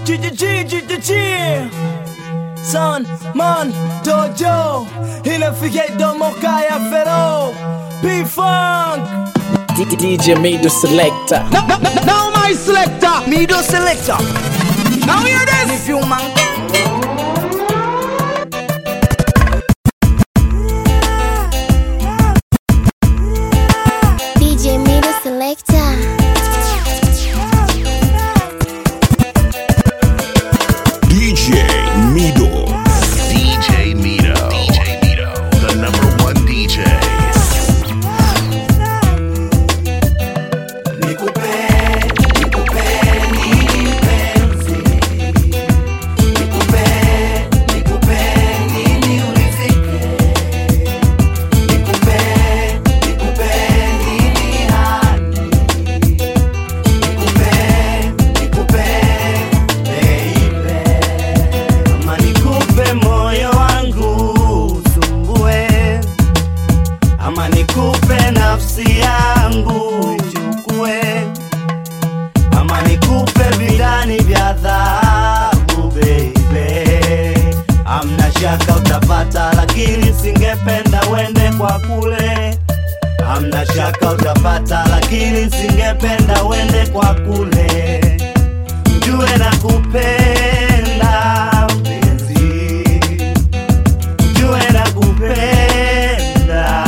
GGG, GGG Son, man, dojo Inafikia domo kaya fero P-Funk DJ Mido Selector. Now, now, now, now my selector Mido selector Now hear this If you man DJ Middle Selector. DJ Mido. DJ Mito. DJ Mito. The number one DJ. Ama nikupe moyo wangu usumbue, ama nikupe nafsi yangu ichukue, ama nikupe vidani vya dhahabu baby. Amna shaka utapata, lakini singependa wende kwa kule. Amna shaka utapata, lakini singependa wende kwa kule jue na kupenda mpenzi, jue na kupenda,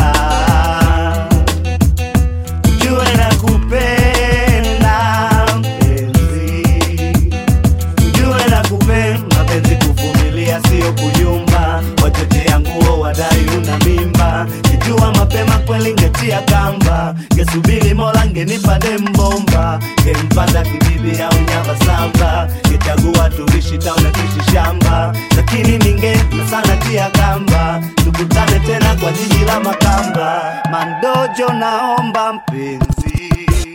jue na kupenda mpenzi, jue na kupenda mapenzi, kuvumilia sio kuyumba, wachochea nguo wadai una mimba, kijua mapema kweli ngetia kamba, ngesubiri mola ngenipa dembomba, ngempata kibibi au nyama samba, ngechagua tuishi tauna tuishi shamba, lakini ninge sana tia kamba, tukutane tena kwa jiji la Makamba, mandojo naomba mpenzi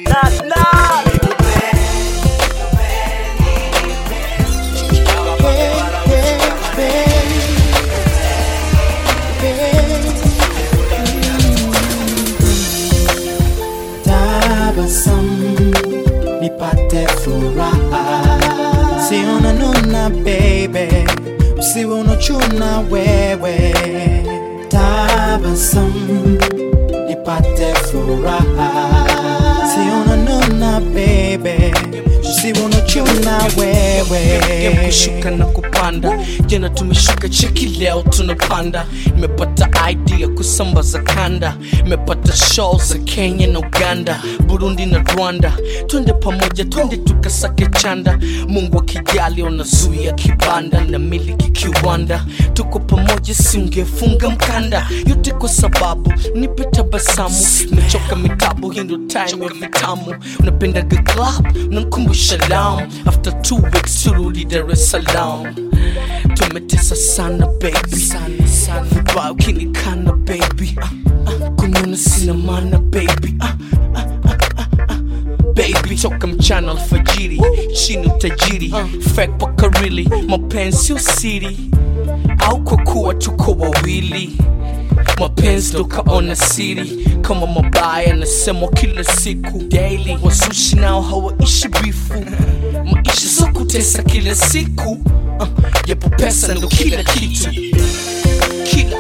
tabasamu nipate furaha siona nuna baby usiwe unachuna wewe tabasamu nipate furaha siona nuna baby usiwe unachuna wewe Game kushuka na kupanda jana tumeshuka cheki leo tunapanda nimepata idea kusambaza kanda nimepata show za kenya na uganda burundi na rwanda twende pamoja twende tukasake chanda mungu akijali unazuia kibanda na miliki kiwanda tuko pamoja singefunga mkanda yote kwa sababu nipe tabasamu nimechoka mitabu hii ndo time ya vitamu unapendaga club unankumbusha lam after two weeks turudi dar es salaam tumetesa sana baby vibao kinikana baby ah, ah, kunyona sina mana baby ah, ah, ah, ah, ah. baby toka mchana alfajiri chini utajiri fake paka really mapenzi usiri au kwa kuwa tuko wawili mapenzi tukaona siri kama mabaya nasemwa kila siku daily wasushi nao hawaishi bifu maisha so kutesa kila siku uh, yapo pesa ndo kila kitu kila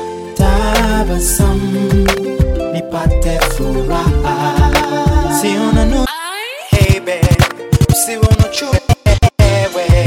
tabasamu nipate furaha siona nu baby usiwe unachuna wewe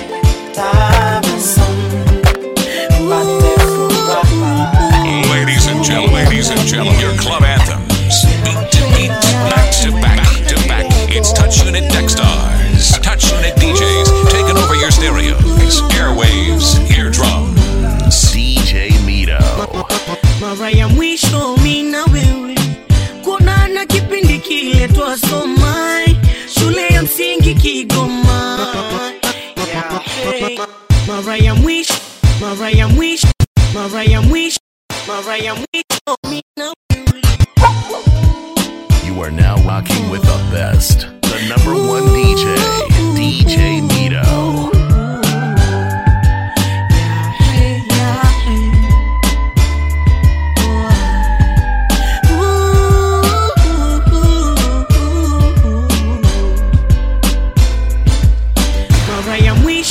tabasamu nipate furaha Ladies and gentlemen, ladies and gentlemen, your club anthems. Beat to beat, back to back to back. It's Touch Unit Techstars. Touch Unit DJs taking over your stereos, airwaves, eardrums. DJ Mito. mara ya mwisho mi na wewe kuonana kipindi kile twasoma shule ya msingi Kigoma. Yeah, hey. Mara ya mwisho, mara ya mwisho, mara ya mwisho, mara ya mwisho mi na wewe You are now rocking with the best. The number one DJ. DJ Mito. Yeah, hey, yeah, hey. Ooh, ooh, ooh, ooh. mara ya mwisho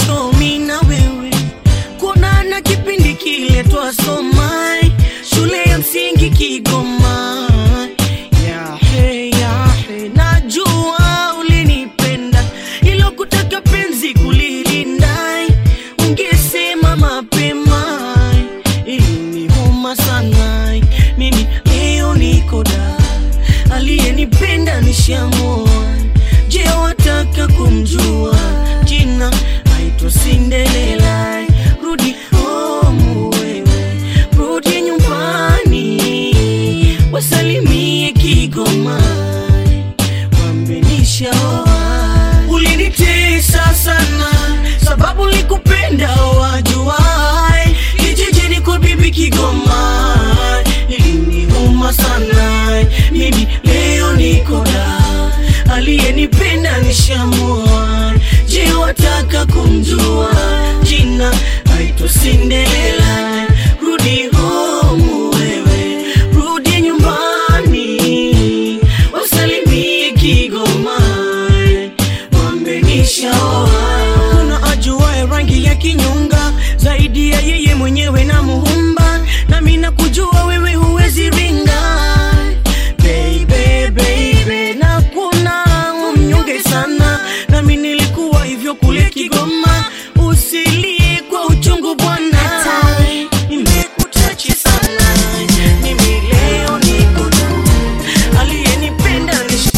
kumjua jina aitwa Cinderella. Rudi home wewe, rudi nyumbani, wasalimie Kigoma, wambenisha ulinitesa sana, sababu likupenda wajuai, kijijini kwa bibi Kigoma iliniuma sana, mimi leo niko da aliyenipenda nishamua. Je, wataka kumjua jina? Aitwa Cinderella. Rudi home wewe, rudi nyumbani, wasalimie Kigoma, mwambe nishaoa. Kuna ajuaye rangi ya kinyonga zaidi ya yeye mwenyewe na muumba, nami nakujua wewe huwezi ringa baby, baby, na kuna umnyonge sana, nami nilikuwa hivyo kule Kigoma. Usilie kwa uchungu bwana, nimekutachi sana, mimi leo niko na aliyenipenda ni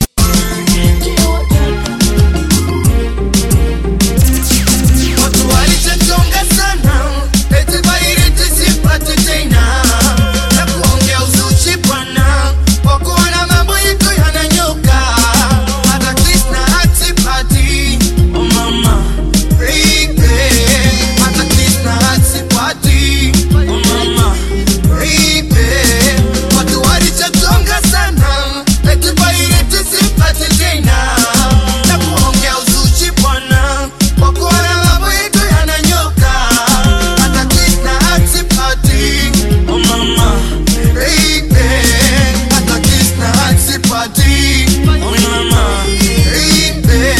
Watu walichonga sana eti bairi tusipate tena na kuongea uzuchi bwana, kwa kuona mambo yetu yananyoka, hata Krishna hatipati oh mama baby, hata Krishna hatipati oh mama baby, watu walichonga sana eti bairi tusipate tena na kuongea uzuchi bwana, kwa kuona mambo yetu yananyoka, hata Krishna hatipati oh mama baby, hata Krishna hatipati oh mama baby.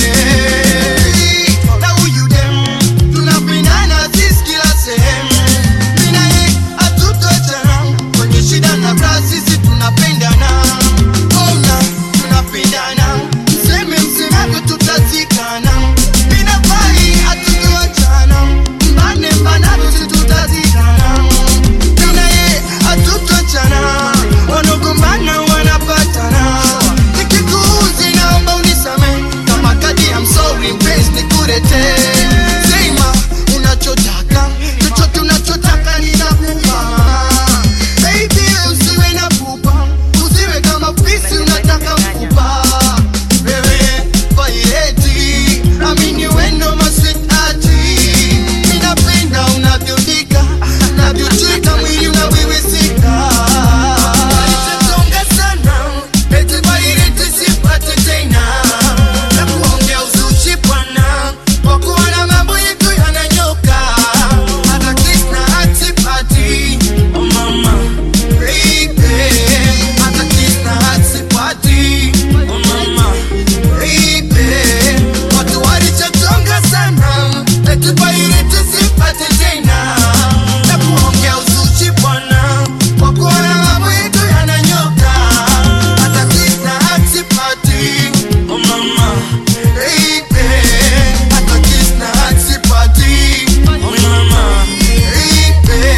Na huyu dem tunapendana sisi kila sehemu, mimi na yeye hatutoachana kwenye shida na raha, sisi tunapendana ona tunapendana, mseme msemako tutazikana, mimi na bai hatutoachana, mbane mbanako sisi tutazikana, mimi na yeye hatutoachana, wanogombana wanapatana, nikikuuzi naomba unisamehe, kama kadi I'm sorry mpenzi nikuletee, sema unachotaka, chochote unachotaka ninakupa Baby, usiwe na pupa, usiwe kama fisi unataka mfupa. Wewe vaireti, amini wendo maswetati. Ninapenda unavyodika, unavyocheka mwili unawiwisika. Walichonga sana, eti vaireti sipate tena. Na kuongea uzuchi bwana, kwa kuona mambo yetu yananyoka. Hata Krishna hatipati, oh mama baby, hata Krishna hatipati, oh mama baby, watu walichochonga sana, eti bairi tusipate tena, na kuongea uzuchi bwana, kwa kuona mambo yetu yananyoka, hata Krishna hatipati, oh mama baby, hata Krishna hatipati, oh mama baby.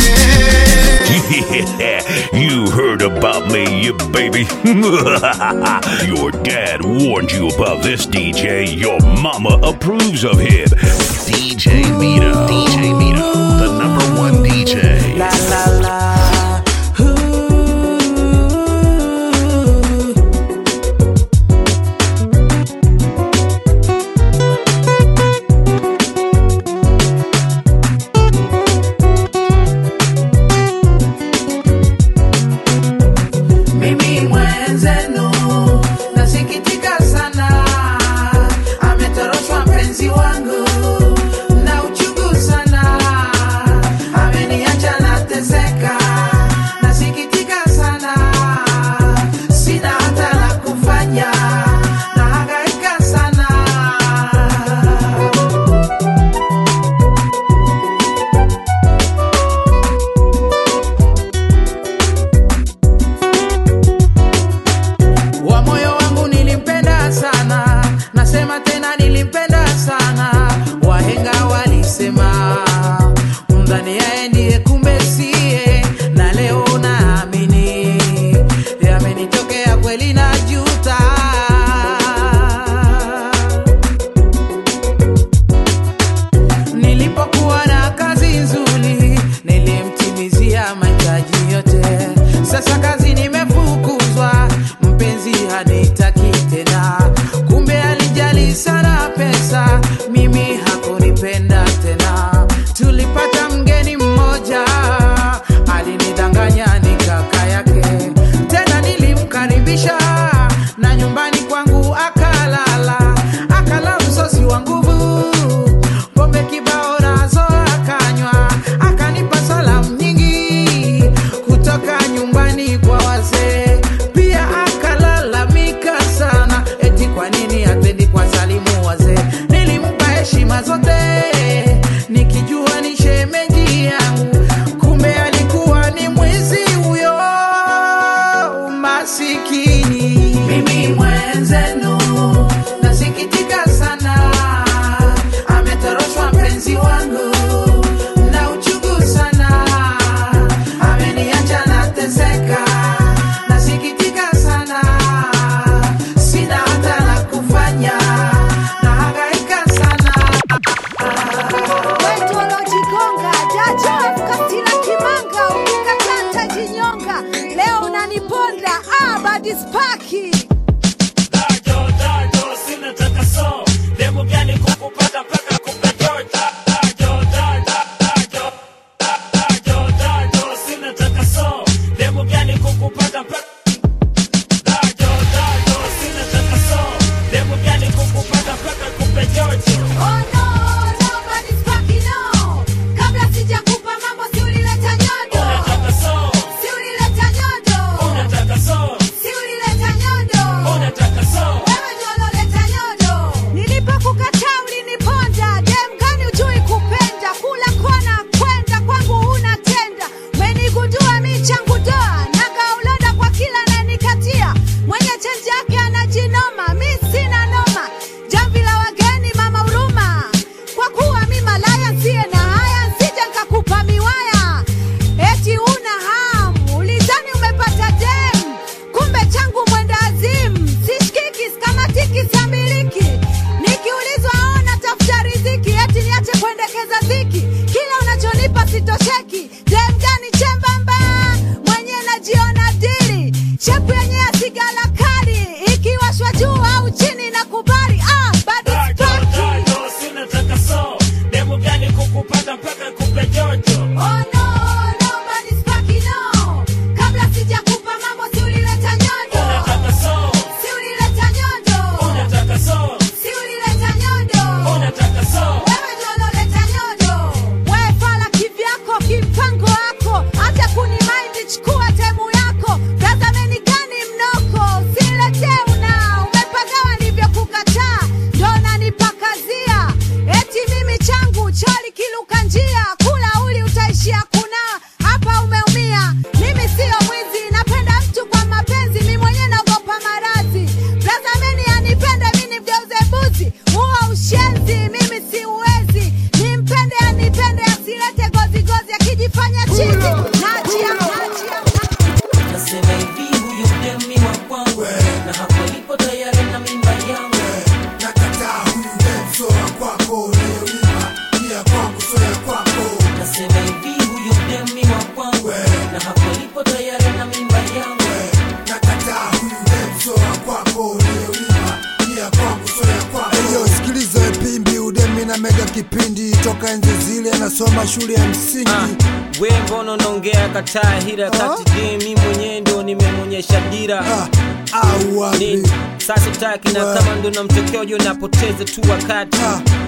Yeah, you heard about me, you baby. Your dad warned you about this DJ. Your mama approves of him. DJ Mito. DJ Mito, the number one DJ. La la la. Mimi mwenzenu nasikitika sana, ametoroshwa mpenzi wangu na uchungu sana, ameniacha nateseka, nasikitika sana, sina hata la kufanya, nahangaika sana. wa moyo wangu nilimpenda sana, nasema tena nilimpenda sana, tisa mimi hakunipenda tena tulipata mgeni mmoja alinidanganya ni kaka yake tena nilimkaribisha na nyumbani kwangu akalala akala msosi wa nguvu pombe kibao nazo akanywa akanipa salamu nyingi kutoka nyumbani kwa wazee pia akalalamika sana eti kwa nini hatendi kwa salimu wazee nilimpa heshima zote nikijua ni shemeji yangu kumbe alikuwa ni mwizi huyo masikini mimi mwenzenu nasikitika sana ametoroshwa mpenzi wangu na uchungu sana ameniacha nateseka nasikitika sana sina hata la kufanya nahangaika sana wetu waliojigonga jajo katila kimanga ukikatata jinyonga leo unaniponda ah, badispaki Oh, no, no, badispaki, no. Kabla sijakupa mambo si ulileta nyodo si ulileta nyodo si ulileta nyodo wewe ndio uloleta nyodo nilipokukataa uliniponda dem gani ujui kupenda kula kona kwenda kwangu huna tenda umenigundua mi changu doa nagauloda kwa kila nanikatia mwenye chenji yake anajinoma mi sina noma jamvi la wageni mama huruma kwa kuwa mi malaya nsiye na haya nsije nkakupa miwaya eti una hamu ulizani umepata dem kumbe changu mwenda azimu sishikiki skamatiki samiliki nikiulizwa ona tafuta riziki eti niache kuendekeza dhiki kila unachonipa sitosheki dem gani chembamba mwenye najiona dili shepu yenye asigala kali ikiwashwa juu au chini na kubali ah, badispaki Oh no, no, badispaki no. Kabla sijakupa mambo si ulileta nyodo. Si ulileta nyodo. Si ulileta nyodo. Wewe ndio uloleta nyodo. Wewe fala kivyako kimpango wako hata kunimaindi chukua temu yako tazameni gani mnoko usiletee una umepagawa nilivyokukataa ndo nanipakazia eti mimi changu choli kiluka njia kula uli utaishia kuna hapa umeumia mimi siyo mwizi napenda mtu kwa mapenzi mi mwenyewe naogopa maradhi tazameni anipende mi nimgeuze buzi huo ushenzi mimi siuwezi nimpende anipende asilete gozigozi akijifanya chini nachia nachia nasema hivi huyo demi wa kwangu na hapo lipo tayari na mimba yangu nakataa huyu dem sio wa kwako unayoiba ni ya kwangu sio ya kwako nasema hivi huyo demi wa kwangu na hapo lipo tayari na mimba yangu nakataa huyu dem sio wa kwako unayoiba ni ya kwangu sio ya kwako Eyo, sikiliza pimbi udemi na mega kipindi toka enzi zile nasoma shule ya msingi we mbona unaongea kataa hira kati je mi mwenyewe ndo nimemonyesha dira au wapi Nini? sasa taki na kama ndo namtokeojo napoteza tu wakati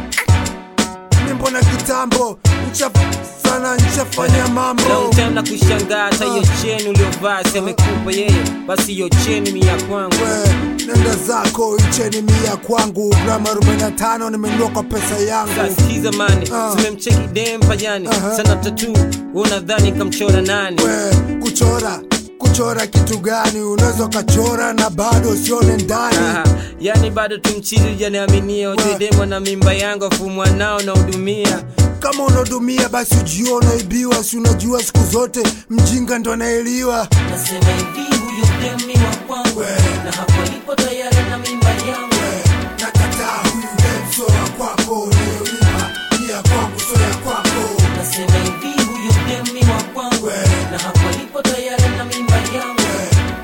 mi mbona kitambo ncha sana nchafanya mambo long time na kushangaa hata hiyo cheni uliovaa semekupa yeye basi hiyo cheni mi ya kwangu nenda zako icheni mia kwangu grama 45 nimenunua kwa pesa yangu sikiza mani zimemcheki dem pajani sana tatu unadhani kamchora nani kuchora kuchora kitu gani unaweza ukachora na bado usione ndani Aha, yani bado tumchizi ujaniaminia ujedemwa na mimba yangu afu mwanao nahudumia kama unahudumia basi ujio unaibiwa si unajua siku zote mjinga ndo anaeliwa nasema hivi huyu demi wa kwangu na hapo lipo tayari na mimba yangu nakataa huyu dem sio wa kwako unayoiba ni ya kwangu sio ya kwako nasema hivi huyu demi wa kwangu na hapo lipo tayari na mimba yangu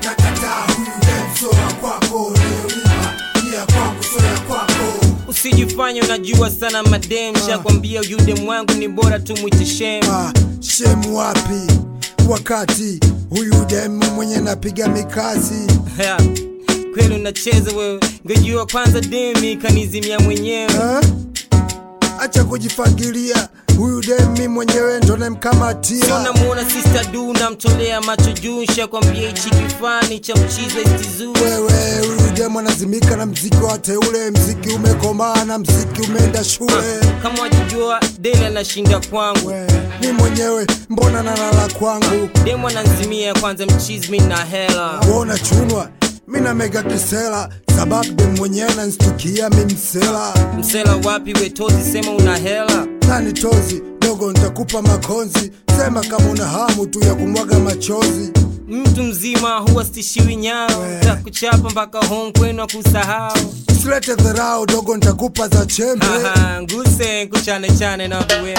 nakataa huyu dem sio wa kwako unayoiba ni ya kwangu sio ya kwako unajifanya unajua sana madem shakwambia yudem wangu ni bora tu mwite shem Ah, shemu wapi wakati huyu demu mwenye napiga mikasi Ya, kweli unacheza wewe ngejua kwanza demi kanizimia mwenyewe acha kujifagilia huyu demi mwenyewe ndo sio namkamatia namuona sister du namtolea macho juu shakwambia hichi kifani cha mchizo istizuu wewe huyu demu anazimika na mziki wa teule mziki umekomaa na mziki umeenda shule kama wajijua deni anashinda kwangu mi mwenyewe mbona nalala kwangu demu ananzimia kwanza mchizmi na hela wona chunwa mi na mega kisela sababu demu mwenyewe nanstukia mi msela msela wapi wetozi sema una hela nani tozi dogo ntakupa makonzi sema kama una hamu tu ya kumwaga machozi mtu mzima huwa stishiwi nyao takuchapa mpaka home kwenu akusahau silete dharau dogo ntakupa za chembe Aha, nguse kuchane chane na kuwe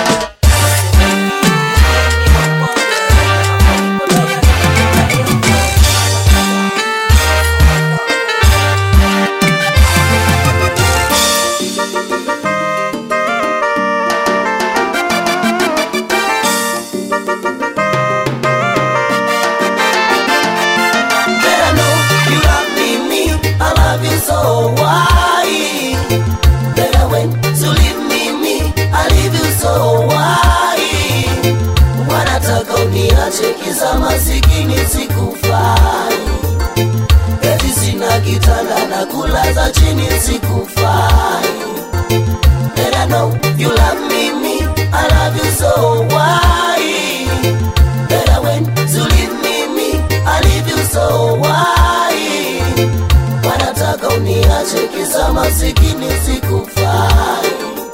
But I know you love me, me, I love you so why? Better when to leave me, me, I leave you so why? Wanataka uniache kisa masikini sikufai, eti sina kitanda na kulaza chini sikufai. But I know you love me, me, I love you so why? Better when to leave me, me, I leave you so why? Wanataka uniache kisa masikini sikufai,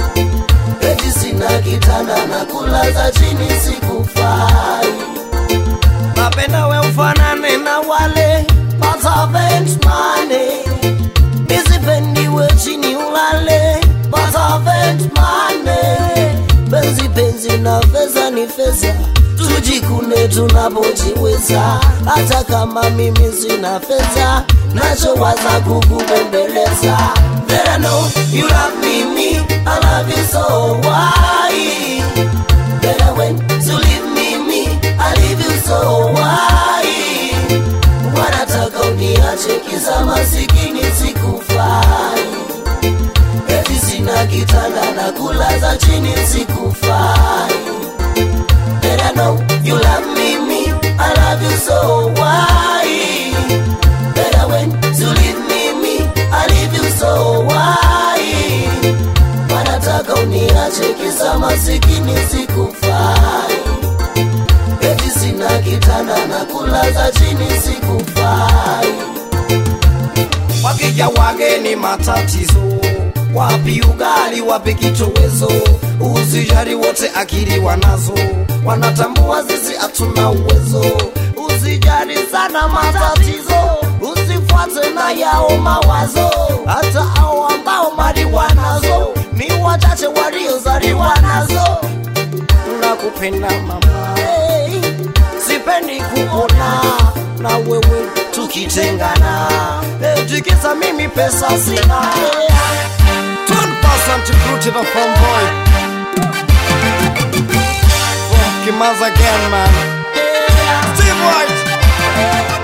eti sina kitanda na kulaza chini sikufai. Napenda we ufanane na wale but haven't money, nisipendi we chini ulale but haven't money. Penzi penzi na fedha ni fedha tujikune tunapojiweza, hata kama mimi sina fedha, nachowaza kukubembeleza. That I know you love me, me, I love you so why? Better when to leave me, me, I leave you so why? Wanataka uniache kisa masikini sikufai, eti sina kitanda na kulaza chini sikufai. But I know you love me, me, I love you so why? Better when to leave me, me, I leave you so why? Wanataka uniache kisa masikini sikufai, eti sina kitanda na kulaza chini sikufai. Wakija wageni matatizo, wapi ugali, wapi kitowezo, usijali wote akili wanazo, wanatambua sisi hatuna uwezo. Usijali sana matatizo, usifuate na yao mawazo, hata hao ambao mali wanazo ni wachache waliozaliwa nazo. Nakupenda mama, hey, sipendi kuona na wewe tukitengana, eti kisa mimi pesa sina. Turn person to crew to the front boy. From Kimaz again, man. Steve White.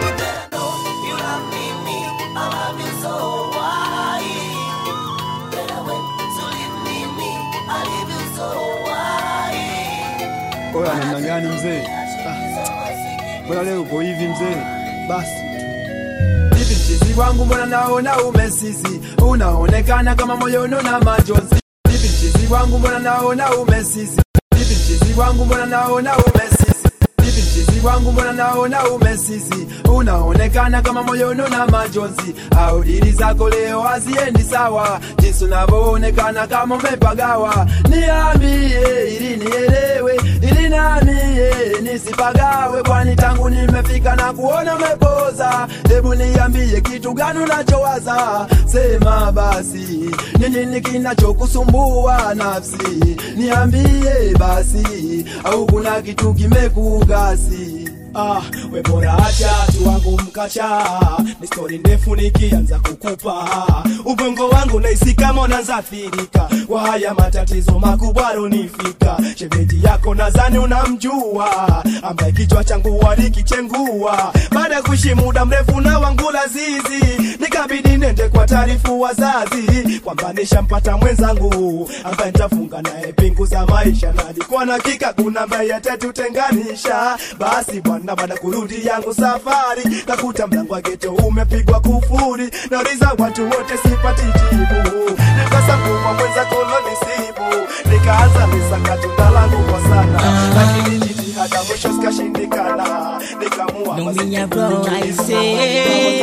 Oya, namna gani mzee? Ah, Mbona leo uko hivi mzee? Basi Vipi mchizi wangu, mbona naona umesisi, unaonekana kama moyono na majonzi. Vipi mchizi wangu, mbona naona umesisi, vipi mchizi wangu, mbona naona umesisi, vipi mchizi wangu, mbona naona umesisi, unaonekana kama moyono na majonzi. Au dili zako leo haziendi sawa, jinsi unavyoonekana kama umepagawa. Niambie ili nielewe, ili nami nisipagawe, kwani tangu nimefika na kuona umepoza. Hebu niambie kitu gani unachowaza, sema basi, ni nini kinachokusumbua nafsi? Niambie basi, au kuna kitu kimekugasi? ah, we bora acha tu wangu mkacha ni stori ndefu nikianza kukupa ubongo wangu naisi kama unazafirika kwa haya matatizo makubwa runifika shemeji yako nadhani unamjua ambaye kichwa changu walikichengua baada ya kuishi muda mrefu na wangu lazizi nikabidi nende kwa taarifu wazazi kwamba nishampata mwenzangu ambaye nitafunga naye pingu za maisha na alikuwa na hakika kuna ambaye atatutenganisha basi bwana baada ya kurudi yangu safari nakuta mlango wa geto umepigwa kufuri nauliza watu wote sipati jibu nikasambua mwenza kolonisibu nikaanza misakato langu kwa sana lakini jitihada mwisho zikashindikana nikamua Naumia bro, I say.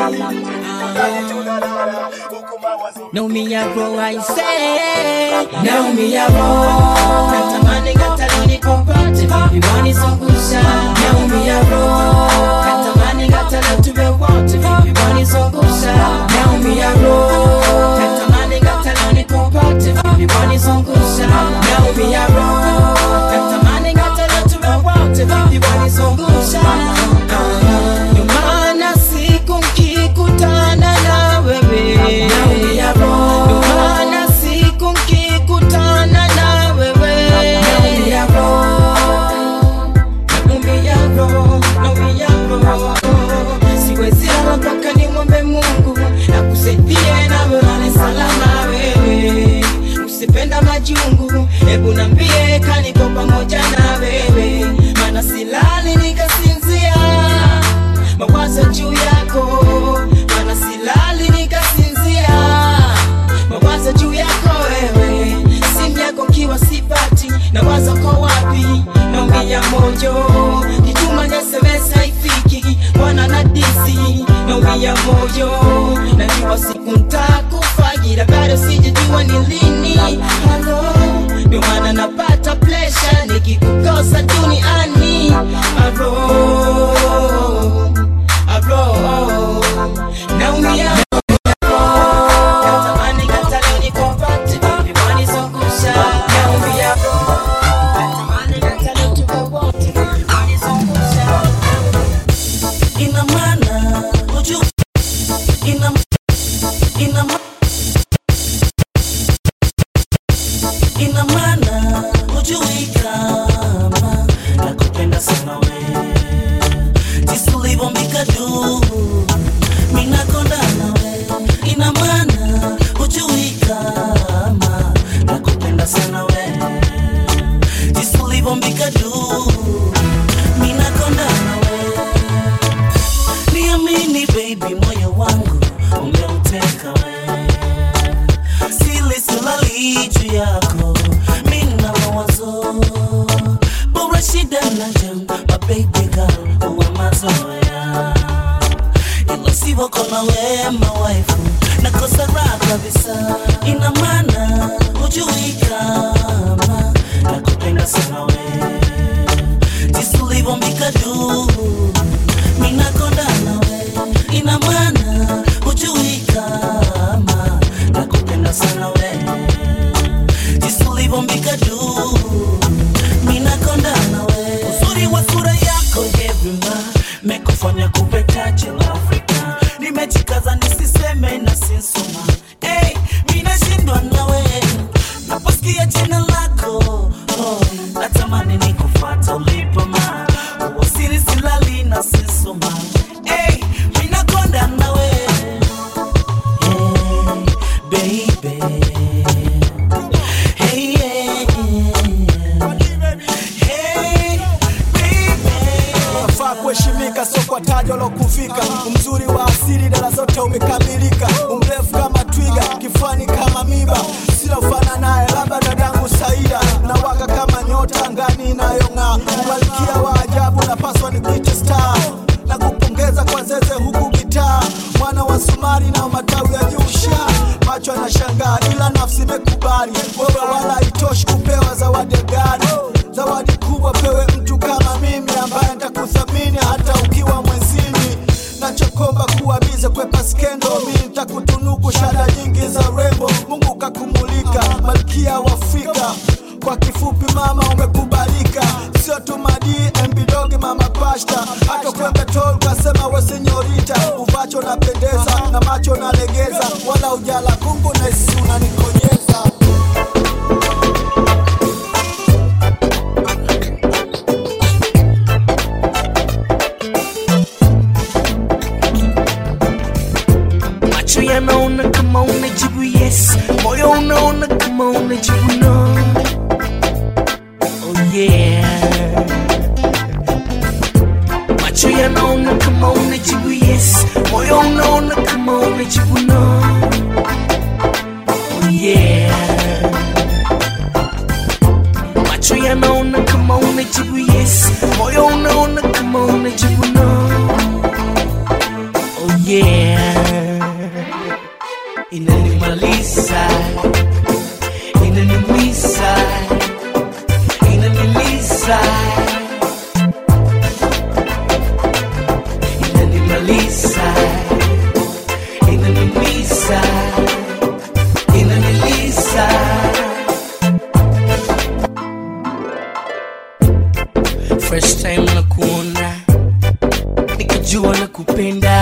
Naumia bro, I say. Naumia bro. Natamani hata nikopote vipi wanizungusha. Naumia bro. Natamani hata leo tuwe wote vipi wanizungusha. Naumia bro. Natamani hata leo nikopote vipi wanizungusha. Naumia bro. Natamani hata leo tuwe wote vipi wanizungusha. Ndio maana siku nkikutana na wewe naumia roho. Ndio maana siku nkikutana na wewe naumia roho. Naumia roho, naumia roho. Siwezi lala mpaka nimwombe Mungu akusaidie nawe ulale salama wewe. Usipenda majungu, hebu nambie kaniko pamoja na wewe, maana silali nikasinzia mawazo juu yako, maana silali nikasinzia mawazo juu yako wewe, simu yako kiwa sipati na wazo ko wapi, naumia moyo, kituma na SMS haifiki, wana na disi, naumia moyo, najua siku ntakufa, ila bado sijajua ni lini. Halo, ndio maana napata pressure nikikukosa duniani. Halo, halo, naumia Natamani hata leo nikupate, vipi wanizungusha. Naumia Natamani hata leo tuwe wote, vipi wanizungusha. ina maana uju ina ina ma- ina maana hujui kama nakupenda sana we jinsi ulivyombika juu minakonda nawe ina maana hujui kama nakupenda sana we jinsi ulivyombika juu minakonda nawe niamini baby moyo wangu umeuteka we sili silali juu yako mina mawazo bora shida na jam my baby girl uwe mazoea ilo sivyo kona wema waifu nakosa raha kabisa ina maana hujui kama nakupenda sana we jinsi ulivyombika juu minakonda nawe ina maana hujui kama nakupenda sana we jinsi ulivyombika juu minakonda nawe uzuri wa sura yako everima mekufanya kupe taji la afrika nimejikaza nisiseme na sinsoma hey, minashindwa nawe naposikia jina lako oh, natamani nikufata ulipo ma uwasiri silali na sinsoma hey, minakonda nawe hey, baby hey, yeah. hey, unafaa kuheshimika sio kwa tajo lokufika mzuri wa asili dala zote umekamilika umrefu kama twiga kifani kama miba sina ufana naye labda dadangu saida na waka kama nyota ngani inayong'aa malkia wa ajabu napaswa nikuite star na kupongeza kwa zeze huku gitaa mwana wa sumari na matawi ya nyusha macho yanashangaa ila nafsi imekubali wewe wala itoshi kupewa zawadi ya gari zawadi kubwa pewe mtu kama mimi ambaye nitakuthamini hata ukiwa mwezini nachokomba kuwa bize kwepa skendo mi nitakutunuku shada nyingi za rembo mungu kakumulika malkia wa afrika kwa kifupi mama umekubalika sio tu madi mbidogi mama pasta hata kwembe tol kasema we senyorita uvacho napendeza na macho nalegeza wala ujala kungu na isi unanikonyeza macho yanaona kama unajibu yes moyo unaona kama unajibu no oh yeah macho yanaona kama unajibu yes moyo unaona kama unajibu no oh yeah macho yanaona kama unajibu yes moyo unaona kama unajibu no oh yeah inanimaliza inaniumiza inaniliza inanimaliza inaniumiza inaniliza first time na kuona nikajua na kupenda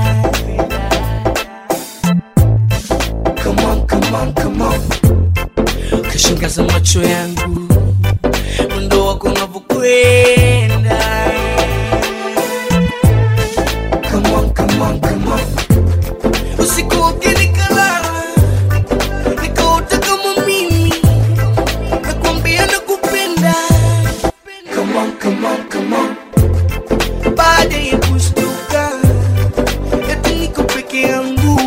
come on, come on, come on. Kashangaza macho yangu mwendo wako unavyokwenda Come on, come on, come on. Usiku wote nikalala nikaota kama mimi nakwambia nakupenda Come on, come on, come on. Baada ya kushtuka eti niko peke yangu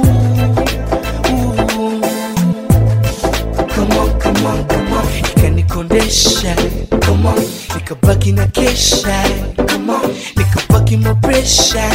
Come on, come on, come on. Ikanikondesha Come on. nikabaki na kesha Come on. nikabaki na presha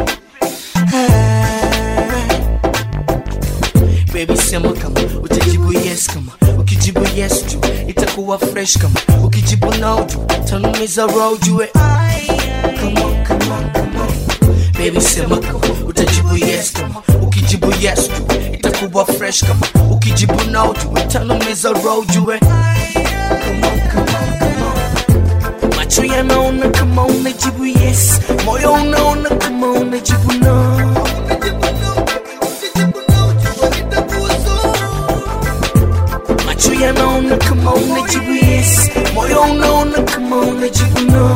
Baby sema kama utajibu yes kama ukijibu yes tu itakuwa fresh kama ukijibu no tu tanumiza roho jue Come on, come on, come on. Baby sema kama utajibu yes kama ukijibu yes tu itakuwa fresh kama ukijibu no tu itanumiza roho jue Come on, come on, come on. Macho yanaona kama unajibu yes moyo unaona kama unajibu no macho yanaona kama unajibu yes moyo unaona kama unajibu no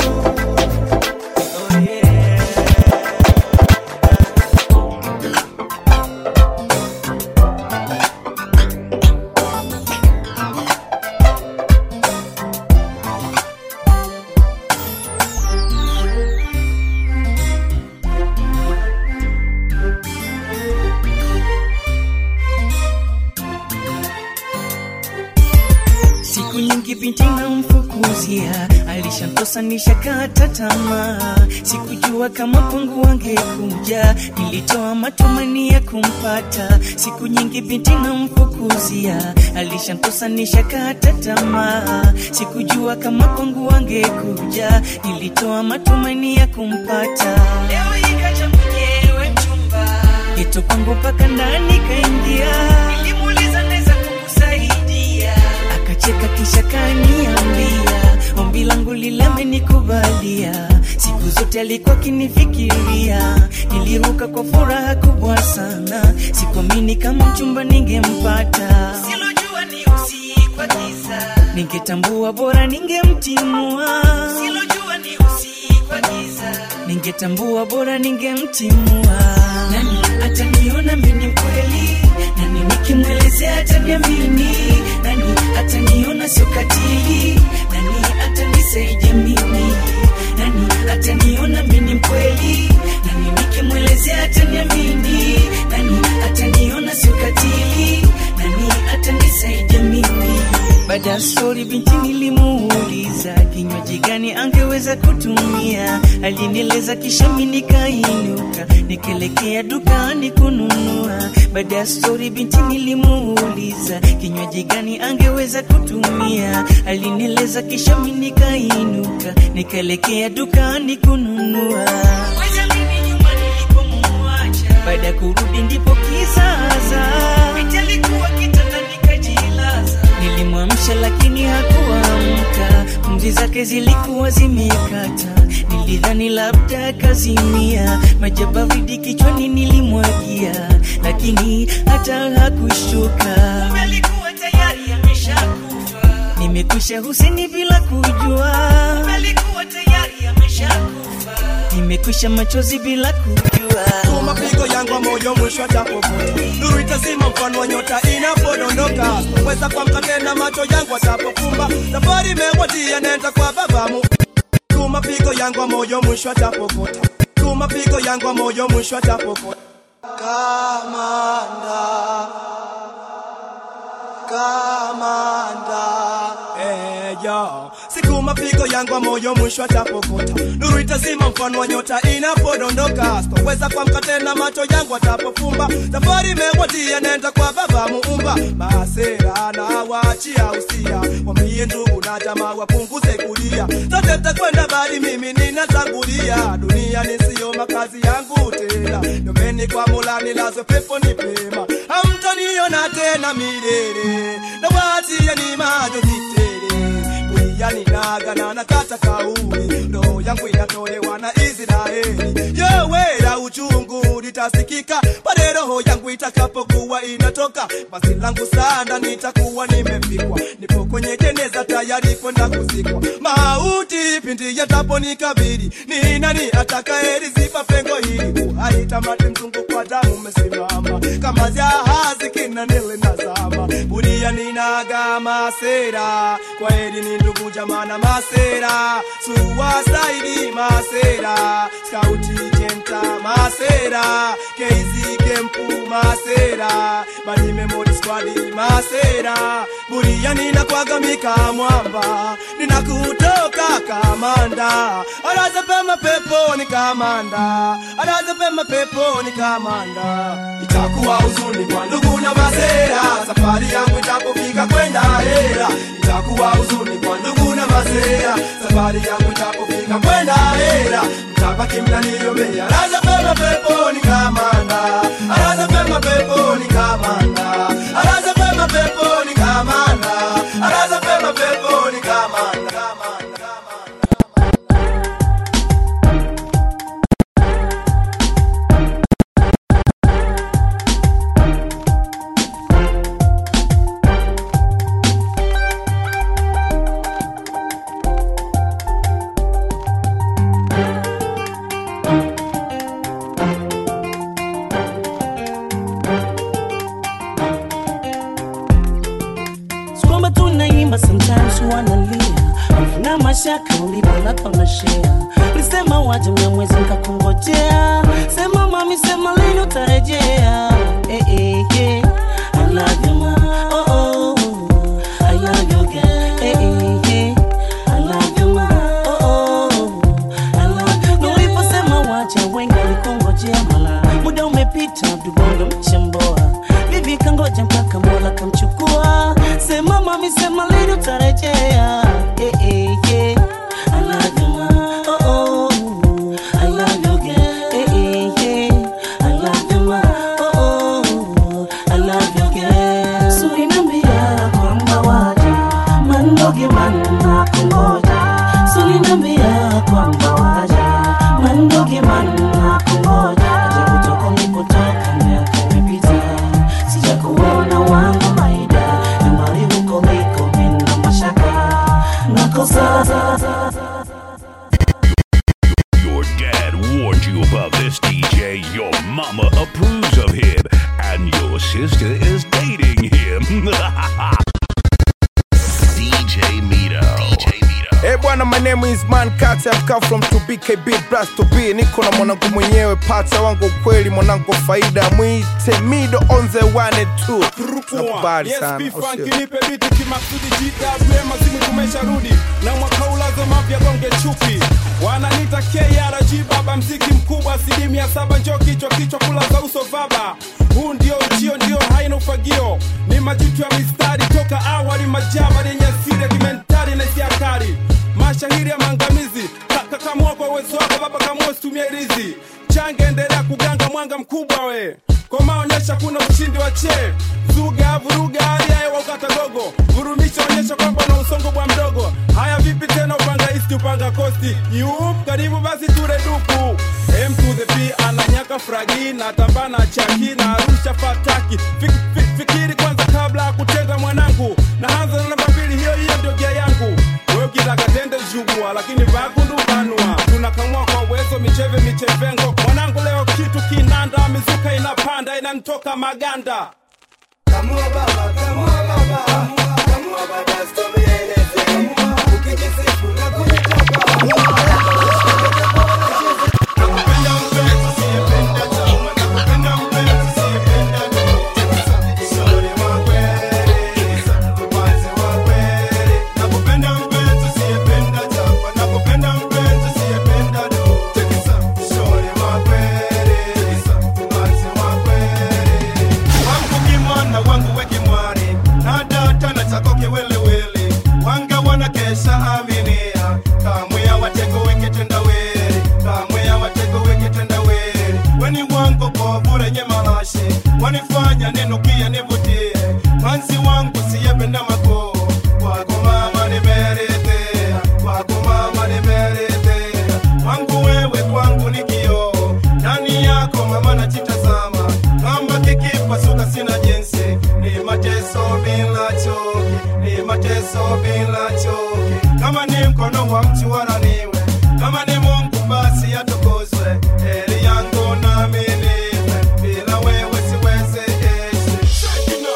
siku nyingi binti namfukuzia alishantosa nishakata tamaa sikujua kama pungu wangekuja nilitoa matumani ya kumpata siku nyingi binti namfukuzia alishantosa nishakata tamaa sikujua kama pungu wangekuja nilitoa matumani ya kumpata leo ikaja mwenyewe mchumba geto kwangu mpaka ndani kaingia nilimuuliza naweza kukusaidia akacheka kisha kaniambia ombi langu lilemenikubalia siku zote alikuwa kinifikiria niliruka kwa furaha kubwa sana sikuamini kama mchumba ningempata silojua ni usiku wa giza ningetambua bora ningemtimua silojua ni usiku wa giza ningetambua bora ningemtimua nani ataniona mimi kweli nani nikimwelezea ataniamini nani ataniona sio katili nani atanisaidia mimi nani ataniona mimi mkweli nani nikimwelezea ataniamini nani ataniona sio katili nani atanisaidia mimi baada ya stori binti nilimuuliza kinywaji gani angeweza kutumia alinieleza kisha mi nikainuka nikaelekea dukani kununua baada ya stori binti nilimuuliza kinywaji gani angeweza kutumia alinieleza kisha mi nikainuka nikaelekea dukani kununua baada ya kurudi ndipo kizaza binti alikuwa kitandani kajilaza nilimwa nilimwamsha lakini hakuamka, pumzi zake zilikuwa zimekata. Nilidhani labda kazimia, maji ya baridi kichwani nilimwagia, lakini hata hakushtuka. Kumbe alikuwa tayari ameshakufa. Nimekwisha Huseni bila kujua, Kumbe alikuwa tayari ameshakufa. Nimekwisha machozi bila kujua. tu mapigo yangu moyo mwisho atapovuta nuru itazima mfano wa nyota inapodondoka weza kuamka tena macho yangu atapofumba safari imewadia nenda kwa babamu tu mapigo yangu moyo mwisho atapovuta tu mapigo yangu moyo mwisho atapovuta kamanda kamanda eyo siku mapigo yangu moyo mwisho atapovuta nuru itazima mfano wa nyota inapodondoka sitoweza kuamka tena macho yangu atapofumba safari imewadia nenda kwa baba muumba masera na waachia usia wambie ndugu na jamaa wapunguze kulia zote takwenda bali mimi ninatangulia dunia nisiyo makazi yangu tena nomeni kwa mola nilazwe pepo ni pema hamtaniona tena milele na waachia ni majozi tele yani naga na nakata kauli roho yangu inatolewa na Israeli yowera uchungu litasikika pale roho yangu itakapokuwa inatoka basi langu sana nitakuwa nimefikwa nipo kwenye jeneza tayari kwenda kuzikwa mauti pindi yataponikabili ni nani atakayeziba pengo hili uhai tamati mzungu kwa damu umesimama kama jahazi kinanele nazama buria ninaga masera kwa heri ni ndugu jamana masera suwasaidi masera skauti jenta masera keizi kempu masera bani memori squadi masera buria ninakwagamika mwamba ninakutoka kamanda araza pema peponi kamanda araza pema peponi kamanda itakuwa huzuni kwa ndugu na masera safari yangu itapofika kwenda hera itakuwa huzuni kwa ndugu na masera safari yangu itapofika kwenda hera mtabaki mnaniombea araza pema peponi kamanda araza pema peponi kamanda araza pema peponi kamanda araza pema peponi kamanda kwamba tunaimba sometimes wanalia na mashaka ulipolapa unashea ulisema waje mnyamwezi nkakungojea sema mami sema lini utarejea eh, eh, eh. I love you, ma. Oh, oh, oh. I love you, girl. Eh, eh, eh. I love you, ma. Oh, oh, oh. I love you, girl. Uliposema waje wengi walikungojea mala muda umepita dubongo mchemboa bibi kangoja mpaka mola kamchukua sema mami sema lini utarejea eh, eh, eh. I love you, ma. Oh, oh, oh. I love you, girl. Eh, eh, eh. I love you, ma. Oh, oh, oh. I love you, girl. Sulinambia kwamba waje mandoge manna kungoja sulinambia kwamba waje mandoge manna kungoja aja kutoka nilipotoka miaka imepita sijakuona wangu maida nyumbani huko liko mina mashaka nakosa Your dad warned you about this DJ. Your mama approves of him. And your sister is dating him. DJ Mito. DJ Mito. Hey bwana, my name is Man Kati. I've come from to BKB Blast to be. Niko na mwanangu mwenyewe, pata wangu kweli, mwanangu faida, mwite Mido on the one and two. Nakubali Yes, sana. P au Funk, sio? nipe biti kimaksudi GW mazimu tumesharudi na mwaka ulazo mapya gonge chuki wananita KRG baba mziki mkubwa asilimia saba njo kichwa kichwa kulaza uso vaba huu ndio uchio ndio haina ufagio ni majitu ya mistari toka awali majaba yenye asili ya kimentari na hisia kali mashahiri ya maangamizi Ka- kakamua kwa uwezo wako baba kamua situmie rizi change endelea kuganga mwanga mkubwa we kwa maonyesha kuna ushindi wa che zuga vuruga hali ya hewa ukata gogo Vuru ngurumisha onyesha kwamba na usongo bwa mdogo haya vipi tena upanga isti upanga kosti yup karibu basi ture duku m to the p ananyaka fragi na tambana chaki na arusha fataki Fik, fik, fikiri kwanza kabla ya kutenda mwanangu na hanza na namba mbili hiyo hiyo ndio gia yangu wewe ukitaka tende jugua lakini vakundu vanua tunakamua kwa uwezo micheve michevengo mwanangu leo kitu kinanda mizuka inapanda inanitoka maganda Kamua baba, kamua baba, kamua baba, sitomieleze. Ukijisifu na kunitoka. wangu kimwana wangu wekimwari na data na chako kiwelewele wanga wana kesha aminia kamwe ya watego wekitenda were kamwe ya watego wekitenda were weni wangu kovure nye malashi wanifanya ninukie nivutie manzi wangu siyependa makoo kwako mama nimeridhia kwako mama nimeridhia wangu wewe kwangu ni kioo ndani yako mama nachitazama kama kikipasuka sina jinsi ni mateso bila choki ni mateso bila choki kama ni mkono wa mtu wala niwe kama ni mungu basi atukuzwe heri yangu nami niwe bila wewe siweze ishi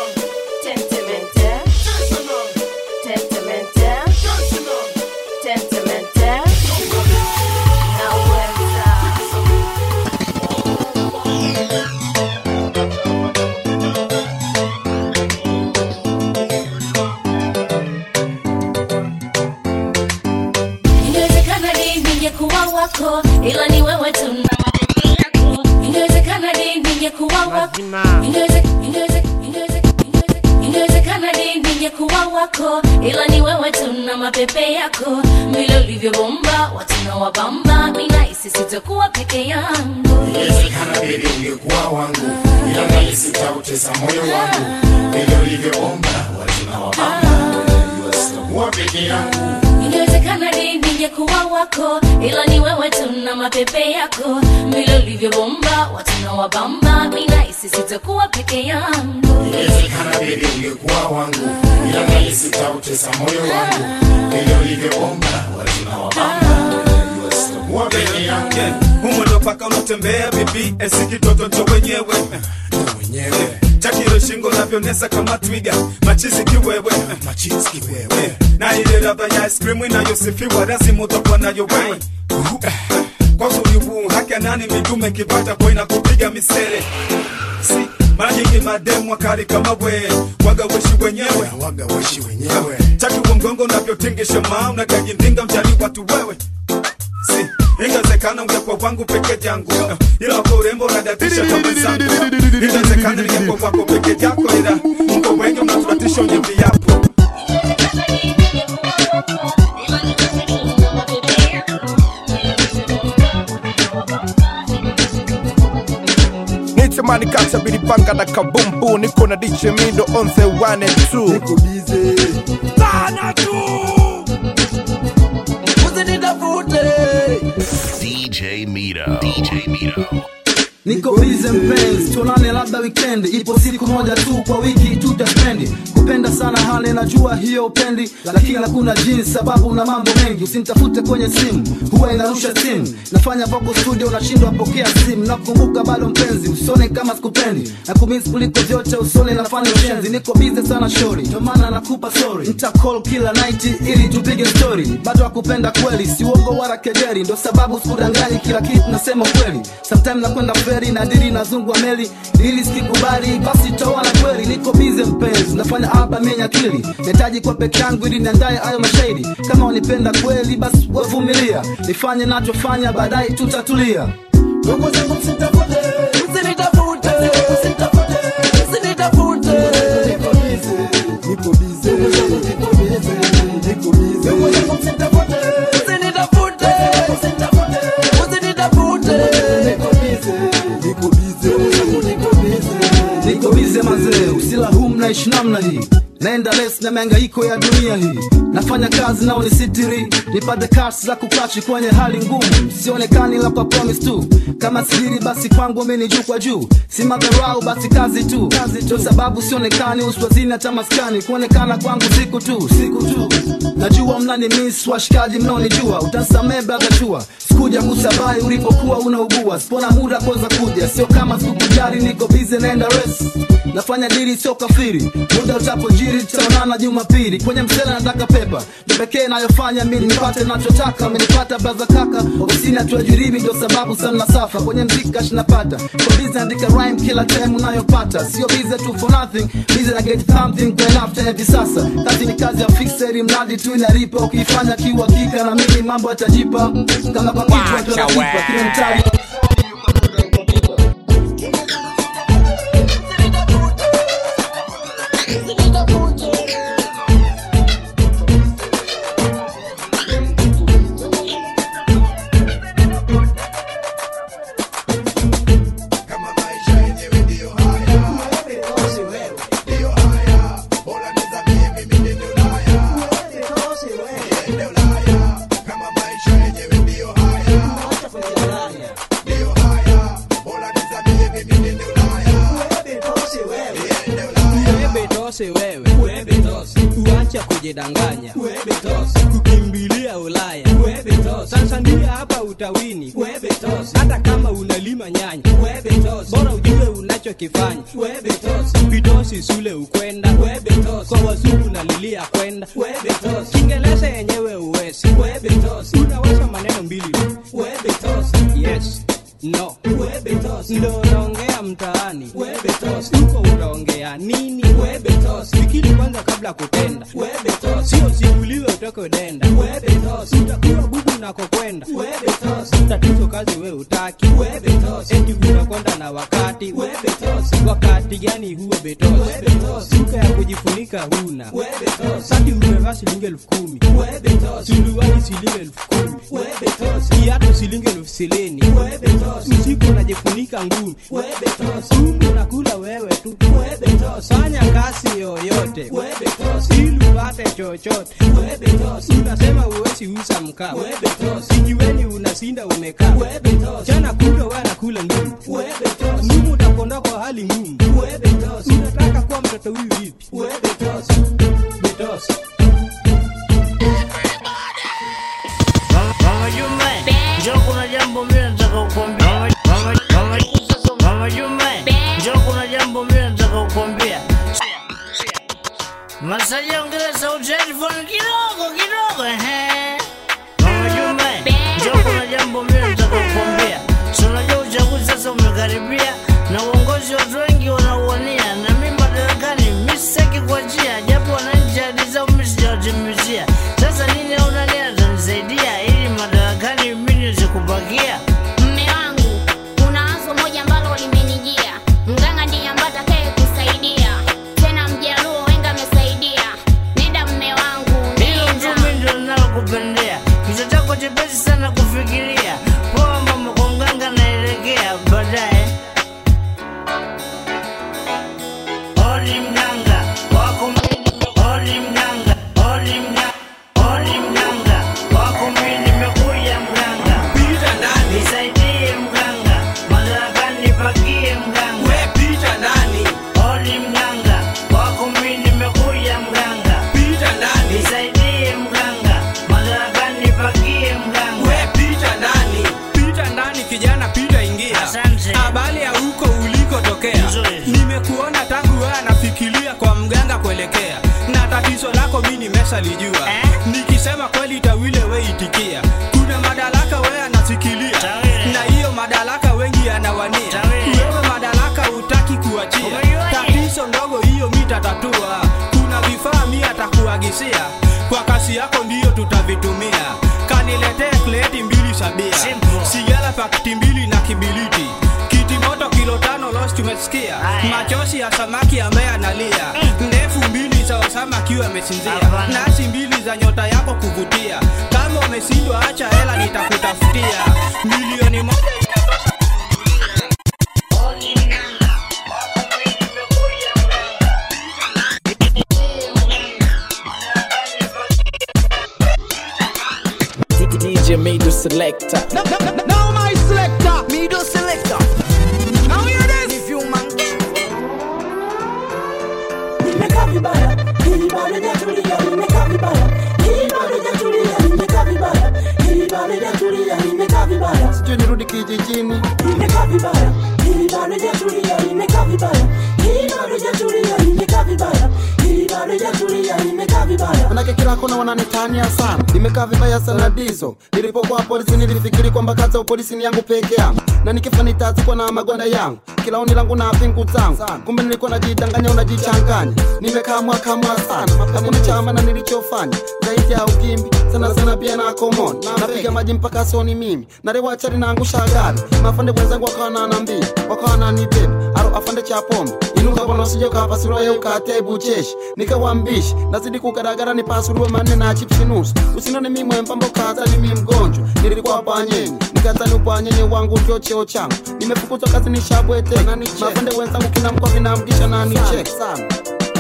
Ingewezekana ni ningekuwa wako, ila ni wewe tu na mapenzi yako. Ingewezekana ni ningekuwa wako, Ingeweze- ingeweze- ingeweze- ingeweze- ingewezekana ni ningekuwa wako, ila ni wewe tu na mapepe yako. Vile ulivyobomba watu na wabamba, mimi nahisi sitakuwa peke yangu. Inawezekana baby ungekuwa wangu, ila nahisi utautesa moyo wangu. Vile ulivyoomba watu na wabamba, unajua sitakuwa peke yangu. ingewezekana ni ningekuwa wako ila ni wewe tu na mapepe yako vile ulivyobomba watu na wabamba mi nahisi sitakuwa peke yangu Inawezekana baby ungekuwa wangu, ila nahisi utautesa moyo wangu. Vile ulivyoomba watu na wabamba, unajua sitakuwa peke yangu. humo ndo paka unatembea bibi esi kitoto cho wenyewe wenyewe chakiro shingo navyonesa kama twiga machizi kiwewe machizi kiwewe na ile ladha ya ice cream inayosifiwa lazima utakuwa nayo wewe kwa uzuri huu haki ya nani midume kipata kwa inakupiga misele si mara nyingi mademu wakali kama we waga weshi wenyewe waga weshi wenyewe chaki wa mgongo unavyotingisha maa unakajindinga mjali watu wewe si ingewezekana ungekuwa wangu peke yangu ila kwa urembo unadatisha kama zangu ingewezekana ningekuwa wako peke yako ila mko wengi unaturatisha wenye viapo nitamani kata bilipanga na kabumbu niko na DJ Mido on the one and two niko busy sana tu DJ Mito. DJ Mito. niko bize mpenzi tuonane labda weekend ipo siku moja tu kwa wiki tutaspendi kupenda sana hali najua hiyo upendi lakini hakuna jinsi sababu na mambo mengi usinitafute kwenye simu huwa inarusha simu nafanya voko studio unashindwa pokea simu nakumbuka bado mpenzi usone kama sikupendi na kumisi kuliko vyote usone nafanya ushenzi niko bize sana shori ndio maana nakupa sorry nita call kila night ili tupige story bado akupenda kweli si uongo wala kejeri ndo sababu sikudanganyi kila kitu nasema kweli sometime nakwenda feri na diri nazungwa meli ili sikikubali basi tawana kweli niko bize mpenzi nafanya album yenye akili nahitaji kwa peke yangu ili niandaye hayo mashairi kama unipenda kweli basi wavumilia nifanye nachofanya baadaye tutatulia ndugu zangu msitafute msinitafute msinitafute msinitafute niko bize niko bize niko bize niko bize ndugu zangu msitafute msinitafute msinitafute msinitafute niko bize niko bize niko bize niko bize mazee usila huu mnaishi namna hii naenda les na miangaiko ya dunia hii nafanya kazi nao ni sitiri nipate kasi za kukachi kwenye hali ngumu sionekani la kwa promise tu kama siri basi kwangu mimi juu kwa juu si madharau basi kazi tu ndio sababu sionekani uswazini hata maskani kuonekana kwangu siku tu siku tu najua mnani miss washikaji mnaonijua utasamee brother chua sikuja kusabai ulipokuwa unaugua sipona muda kwanza kuja sio kama sikukujali niko busy naenda res nafanya dili sio kafiri muda utapojiri tutaonana jumapili kwenye msela nataka pepa ndo pekee nayofanya mi nipate nachotaka amenipata braza kaka ofisini hatuajiribi ndo sababu sana safa kwenye mziki kashi napata kwa bizi andika rhyme kila time unayopata sio bize tu for nothing bize na get something kwa enough hivi sasa kazi ni kazi ya fixeri mradi tu inalipa ukiifanya kiuhakika na mimi mambo yatajipa kama kwa kitu tunalipa kile mtali Betose wewe uacha kujidanganya kukimbilia Ulaya Tanzania hapa utawini hata kama unalima nyanya bora ujue unachokifanya vitosi sule ukwenda kwa wazungu nalilia kwenda Kiingereza yenyewe uwezi unaweza maneno mbili yes no ndo unaongea mtaani huko utaongea nini fikiri kwanza kabla kutenda sio simuliwe utoke denda utakuwa bubu nakokwenda tatizo kazi we utaki eti unakwenda na wakati wakati gani huo betosi suka ya kujifunika huna sati umevaa shilingi elfu kumi suruali shilingi elfu kumi kiatu shilingi elfu silini usiku unajifunika ngumi umbu nakula wewe tu fanya kazi yoyote ili upate chochote unasema uwezi uza mkaa kijiweni unasinda umekaa chana kuta wanakula ngumu ngumu utakonda kwa hali ngumu unataka kuwa mtoto huyu vipi betosi Mama Jume, njoo kuna jambo mimi nataka kukwambia. Mama- Mama- Mama- Mama Jume, njoo kuna jambo mimi nataka kukwambia. Masaji ongeza sauti ya headphone kidogo kidogo ehe. Mama Jume, njoo kuna jambo mimi nataka kukwambia. Si unajua uchaguzi sasa umekaribia na uongozi watu wengi wanauania na mimi madarakani mimi sitaki kuachia japo wananchi ahadi zao mimi sijawatimizia. Sasa nini au nani atanisaidia ili madarakani mimi niweze kubakia? mme wangu kuna wazo moja ambalo limenijia mganga ndiye ambaye atakaye kusaidia tena mjaluo wenga amesaidia nenda mme wangu Hilo tu mimi ndio ninalokupendea. Kichwa chako chepesi sana kufikiria. Poa mama kwa mganga naelekea baadaye. Odi mganga wako mimi. Odi mganga. Odi mganga. Odi mganga wako mimi nimekuja mganga. Pita ndani. Nisaidie mganga. Madarakani nipakie mganga. We pita ndani. Odi mganga wako mimi nimekuja mganga. Pita ndani. Nisaidie mganga. Madarakani nipakie mganga. we pita ndani pita ndani kijana pita ingia habari ya huko ulikotokea nimekuona tangu wewe anafikiria kwa mganga kuelekea na tatizo lako mi nimeshalijua nikisema kweli tawile we itikia kuna madaraka wewe anasikilia na hiyo madaraka wengi anawania wewe madaraka utaki kuachia tatizo ndogo hiyo mi tatatua kuna vifaa mi atakuagisia kwa kasi yako ndiyo tutavitumia kaniletee kleti mbili sabia sigara pakiti mbili na kibiliti kiti moto kilo tano los tumesikia machozi ya samaki ambaye analia ndefu mbili za osama akiwa amesinzia nasi mbili za nyota yako kuvutia kama umeshindwa acha hela nitakutafutia milioni moja inatosha middle selector Now, now, now, now my selector, middle selector. Now hear this. If you man nimekaa vibaya hili bado hajatulia nimekaa vibaya hili bado hajatulia nimekaa vibaya hili bado hajatulia nimekaa vibaya sijui nirudi kijijini nimekaa vibaya hili bado hajatulia nimekaa vibaya hili bado hajatulia nimekaa vibaya hili bado hajatulia nimekaa vibaya manake kila kona wananitania sana nimekaa vibaya sana dizo nilipokuwa polisi nilifikiri kwamba kazi ya upolisi ni yangu peke yangu na nikifa nitazikwa na magwanda yangu kila oni langu na pingu zangu kumbe nilikuwa najidanganya unajichanganya nimekaa mwaka mwa sana hakuna chama na nilichofanya zaidi ya ukimbi sana sana pia na komoni napiga maji mpaka soni mimi narewachari naangusha gari mafande wenzangu wakawa wananiambia wakawa wananibeba aro afande cha pombe inuka bwana usije ukapasuliwa ye ukatia ibucheshi nikawambishi nazidi kugaragara nipasuliwe manne na chipsi nusu usinone mi mwembamba ukazani mi mgonjwa nilikuwa bwanyenye nikazani ubwanyenye wangu ndio cheo changu nimefukuzwa kazi nishabwete mafande wenzangu kila mkoa vinamgisha na nichek sana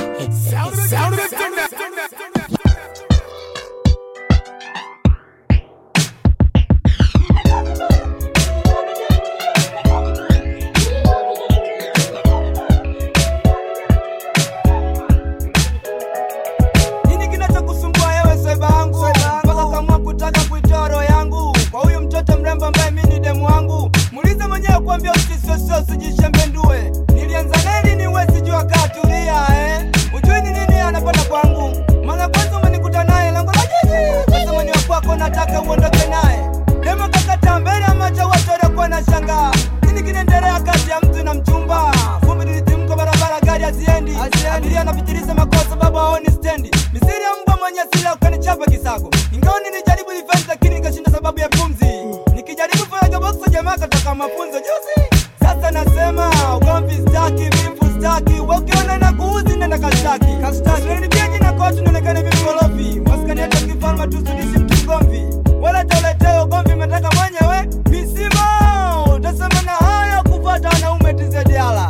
nini kinachokusumbua yewe swaiba yangu mpaka kamua kutaka kuitoa roho yangu kwa huyu mtoto mrembo ambaye mi ni demu wangu muulize mwenyewe kuambia usisosio usijishembendue nilianza neli ni wezi jua katulia eh? ujui ni nini anapata kwangu mara kwanza umenikuta naye lango la jiji sasa mwenye wa kwako nataka uondoke naye demo kakata mbele ya macho watu waliokuwa na shangaa nini kinaendelea kati ya mtu na mchumba vumbi lilitimka barabara gari haziendi abiria anapitiliza makosa sababu haoni stendi misiri ya mbwa mwenye sila ukanichapa kisago ingawa nilijaribu defense lakini nikashinda sababu ya pumzi nikijaribu faraga boxa jamaa kataka mafunzo juzi sasa nasema ugomvi staki vimpu staki we ukiona na kuuzi nenda kashtaki kashtaki jina kotu nionekane vimkorofi maskani hata kifalma tusudishi mtu mgomvi wala tauleteo ugomvi umetaka mwenyewe misimo utasema na haya kupata wanaume tizediala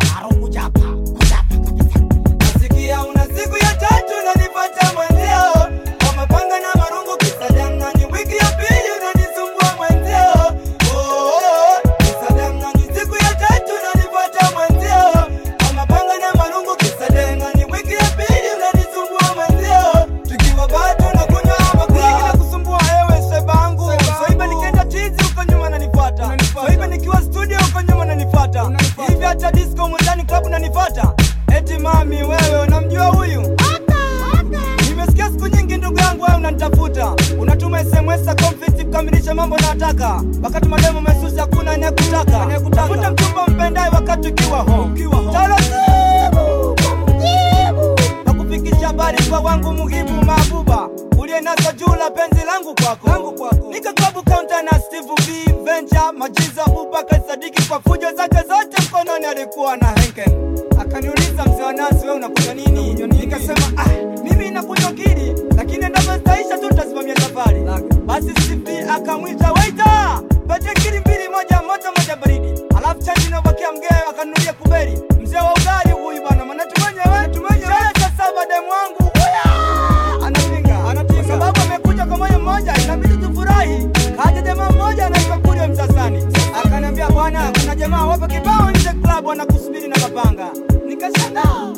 nasikia una siku ya tatu unanipata mwenzio kwa mapanga na marungu kisadangani wiki ya pili unanisumbua mwenzio Oh, oh, oh, kisadangani siku ya tatu unanipata mwenzio kwa mapanga na marungu kisadangani wiki ya pili unanisumbua mwenzio tukiwa bado nakunywa makunywa na kusumbua ewe sebangu soiba nikienda tizi huko nyuma nanifuata soiba nikiwa studio huko nyuma nanifuata hivi hata disco mwendani club unanifuata eti mami wewe unamjua huyu nimesikia siku nyingi ndugu yangu wewe unanitafuta unatuma sms za conflict kukamilisha mambo nataka wakati mademo mesusi hakuna anayekutaka tafuta mchumba mpendaye wakati ukiwa home taratibu nakufikisha habari kwa wangu muhibu mabuba ulienasa juu la penzi langu kwako nika klabu kaunta na steve b venture majiza abubakar sadiki kwa fujo zake zote mkononi alikuwa na henken akaniuliza mzee wa nasi we unakunywa nini nikasema ah, mimi nakunywa kili lakini endapo zitaisha tu tasimamia safari basi steve akamwita waita patie kili mbili moja moto moja baridi alafu chanji inabakia mgee akanunulia kuberi mzee wa ugali huyu bwana maana tumenyewe tumenyewe cha saba demu wangu huya anapinga anapinga kwa sababu amekuja kwa moyo mmoja inabidi tufurahi kaja jamaa mmoja anaitwa Kurio Msasani akaniambia bwana kuna jamaa wapo kibao nje club wanakusubiri na mapanga nikashangaa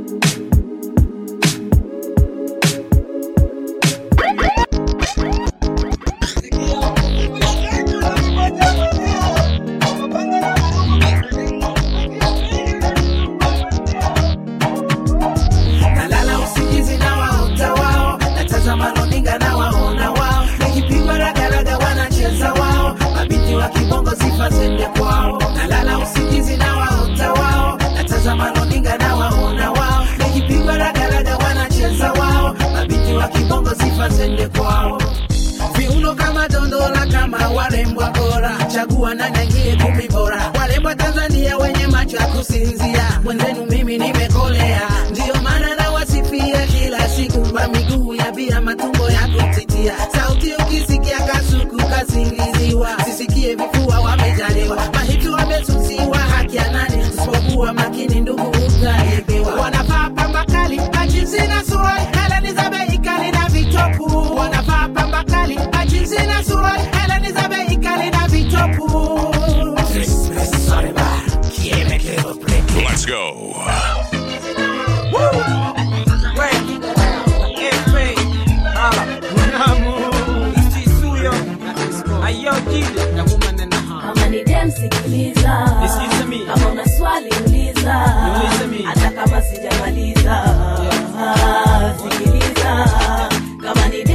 nalala usingizi na waota wao natazama runinga na waona wao nikipigwa ragaraga wanacheza wao mabinti wa kibongo sifa zende kwao nalala usingizi na waota wao natazama runinga na waona wao nikipigwa ragaraga wanacheza wao mabinti wa kibongo sifa zende kwao viuno kama dondola kama warembwa bora chagua na nangie kumi bora warembwa tanzania wenye macho ya kusinzia mwenzenu mimi nimekolea ndiyo maana nawasifia kila siku kwa miguu ya bia matumbo ya kutitia sauti ukisikia kasuku kasingiziwa sisikie vifua wamejaliwa mahiti wamesusiwa haki ya nani usipokuwa makini ndugu utaebewa wanavaa pamba kali majinsi na suruali heleni za bei kali na vitopu wanavaa pamba kali majinsi na suruali heleni za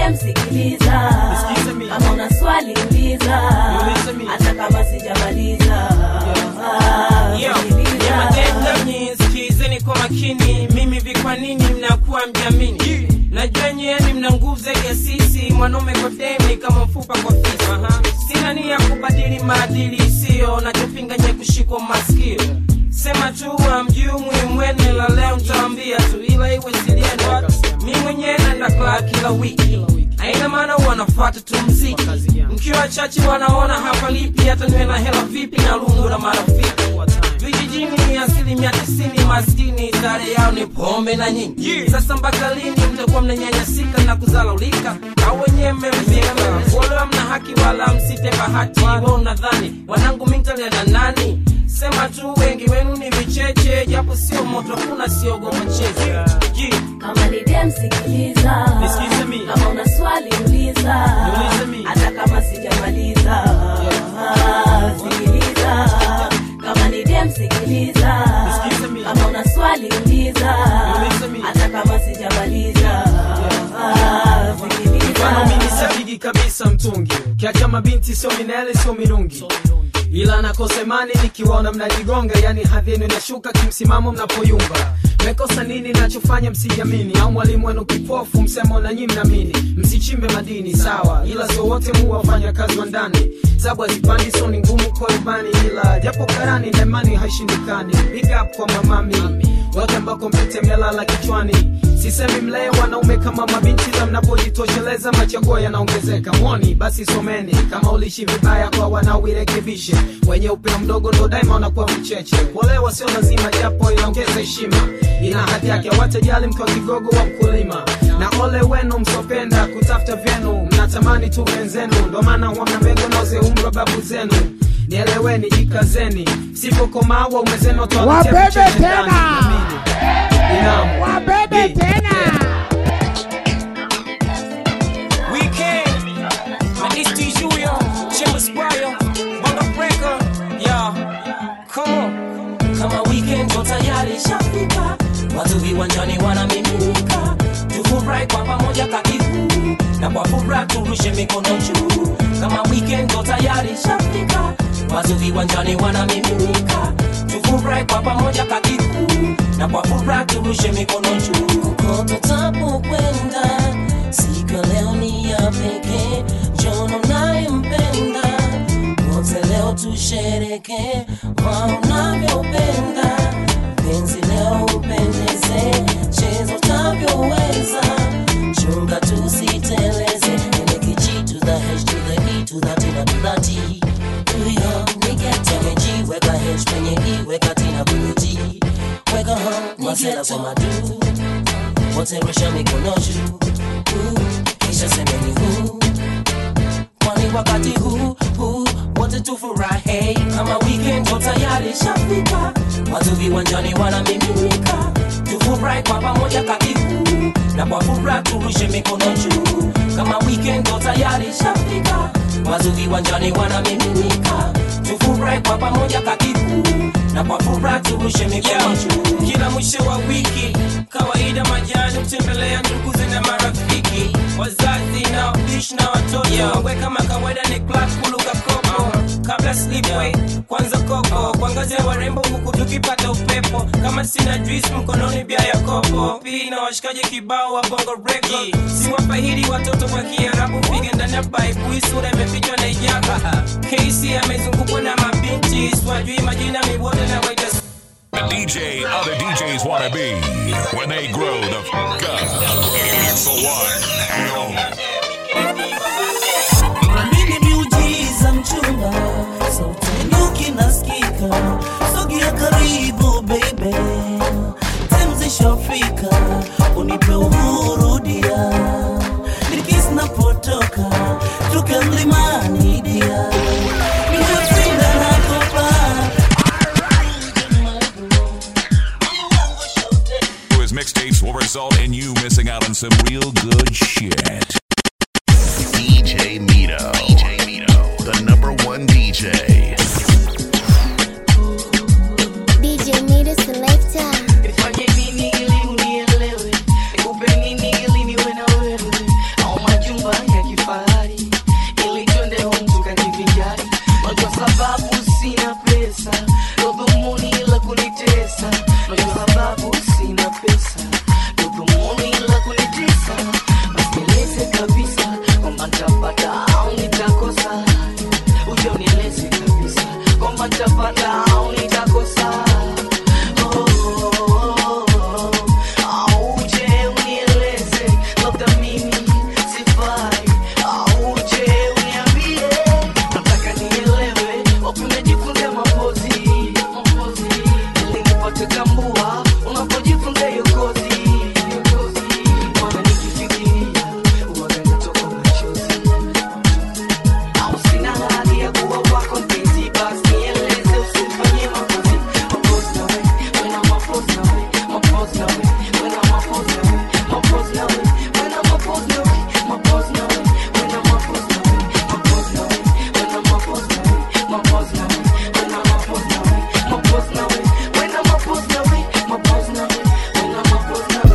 dem sikiliza kama una swali uliza hata kama sijamaliza Yo, sikiliza. ya madem nyinyi sikilizeni kwa makini mimi vi kwa nini mnakuwa mjamini najua nyeni mna nguvu zaidi ya sisi mwanaume kwa demi kama mfupa kwa fisi sina nia ya kubadili maadili isiyo nachopinga nye kushikwa maskio sema tu amjui muhimu wene la leo ntaambia tu ila iwe siliendo mi mwenyewe naenda klaa kila wiki aina maana wanafuata tu mziki mkiwa chache wanaona hapa lipi hata niwe na hela vipi na lungu na marafiki vijijini asilimia tisini maskini sare yao ni pombe na nyingi sasa mpaka lini mtakuwa mnanyanyasika na kuzalaulika au wenyewe mmemzika wala mna haki wala msite bahati wa unadhani wanangu mintaliana nani sema tu wengi wenu ni vicheche japo sio moto kuna siogopa cheche kama ni dem sikiliza kama una swali uliza hata kama sijamaliza sikiliza kama ni dem sikiliza kama una swali uliza hata kama sijamaliza mfano mimi sipigi kabisa mtungi kiacha mabinti sio minele sio mirungi ila nakosa imani nikiwaona mnajigonga yani hadhi yenu inashuka kimsimamo mnapoyumba mekosa nini nachofanya msijamini au mwalimu wenu kipofu msemo na nyi mnamini msichimbe madini sawa ila sio wote mu wafanya kazi wa ndani sabu hazipandi so ni ngumu kwa rubani ila japo karani na imani haishindikani big up kwa mamami wote ambako mpite mmelala kichwani sisemi mlee wanaume kama mabinti la mnapojitosheleza machaguo yanaongezeka mwoni basi someni kama ulishi vibaya kwa wanaoirekebishe wenye upeo mdogo ndo daima wanakuwa vicheche kuolewa sio lazima japo inaongeza heshima ina hadhi yake watajali mkiwa kigogo wa mkulima na ole wenu msopenda kutafuta vyenu mnatamani tu wenzenu ndo maana huwa mnamego naoze umri wa babu zenu nieleweni jikazeni sipokomaa waume zenu watawaletea Wabebe vicheche ndani. tena. Amini. Binamu. Wabebe tena. Weekend, my East Julia, Chimba Sprayo, Bonga Breaker, yeah, come on. kama weekend ndo tayari shafika watu viwanjani wanamiminika tufurahi kwa pamoja kakifu na kwa furaha turushe mikono juu kama weekend ndo tayari shafika watu viwanjani wanamiminika tufurahi kwa pamoja kakifu na kwa furaha turushe mikono juu kokote tapokwenda siku ya leo ni ya pekee jono nayempenda wote leo tushereke kwa unavyopenda penzi leo upendeze chezo tavyoweza chunga tusiteleze ile kichi to the h to the e to the t na to the t huyo niketemeji weka h kwenye i weka t na kwenye t weka home masela kwa madu wote rusha mikono juu Uh, kisha semeni huu kwani wakati huu huu wote tufurahi kama weekend ndo tayari shafika watu viwanjani wanamiminika tufurahi kwa pamoja kakifu na kwa furaha turushe mikono juu kama weekend ndo tayari shafika watu viwanjani wanamiminika tufurahi kwa pamoja kakifu na kwa furaha turushe mikono juu kila mwisho wa wiki kawaida majani kutembelea nduguze na marafiki wazazi na wapishi na watoto we kama kawaida ni club kuluka kopo kabla slipway kwanza koko kuangazia warembo huku tukipata upepo kama sina juice mkononi bia ya kopo pii na washikaji kibao wa bongo reki siwafahidi watoto kwa kiarabu pige ndani ya baibu sura imefichwa na ijaga kesi amezungukwa na mabinti swajui majina miwote na waita The DJ other DJs want to be when they grow the fuck up. It's the one and only. Amini miujiza mchumba, sauti nyuki nasikika, sogea karibu baby, temzisha Afrika, unipe uhuru dia, nikisi napotoka, tuke mlimani dia, nimefinda nakopa His mixtapes will result in you missing out on some real good shit. DJ Mito. DJ Mito. The number one DJ. DJ Mita Selector. Nifanye nini ili unielewe? Nikupe nini ili niwe na wewe? Au majumba kabisa kwamba nitapata au nitakosa uje unieleze kabisa kwamba nitapata au nitakosa Oh, oh, oh, oh. Au uje unieleze labda mimi sifai au uje uniambie nataka nielewe wapi umejifunzia mapozi mapozi ili nipate tambua unapojifunza hiyo kozi hiyo kozi maana nikifikiria huwaga natoka machozi au sina hali ya kuwa wako mpenzi basi nieleze usinifanyie mapozi mapozi na we wena mapozi na we mapozi na we wena mapozi na we mapozi na we wena mapozi na we mapozi na we wena mapozi na we mapozi na we wena mapozi na we mapozi na we wena mapozi na we mapozi na we wena mapozi na we mapozi na we wena mapozi na we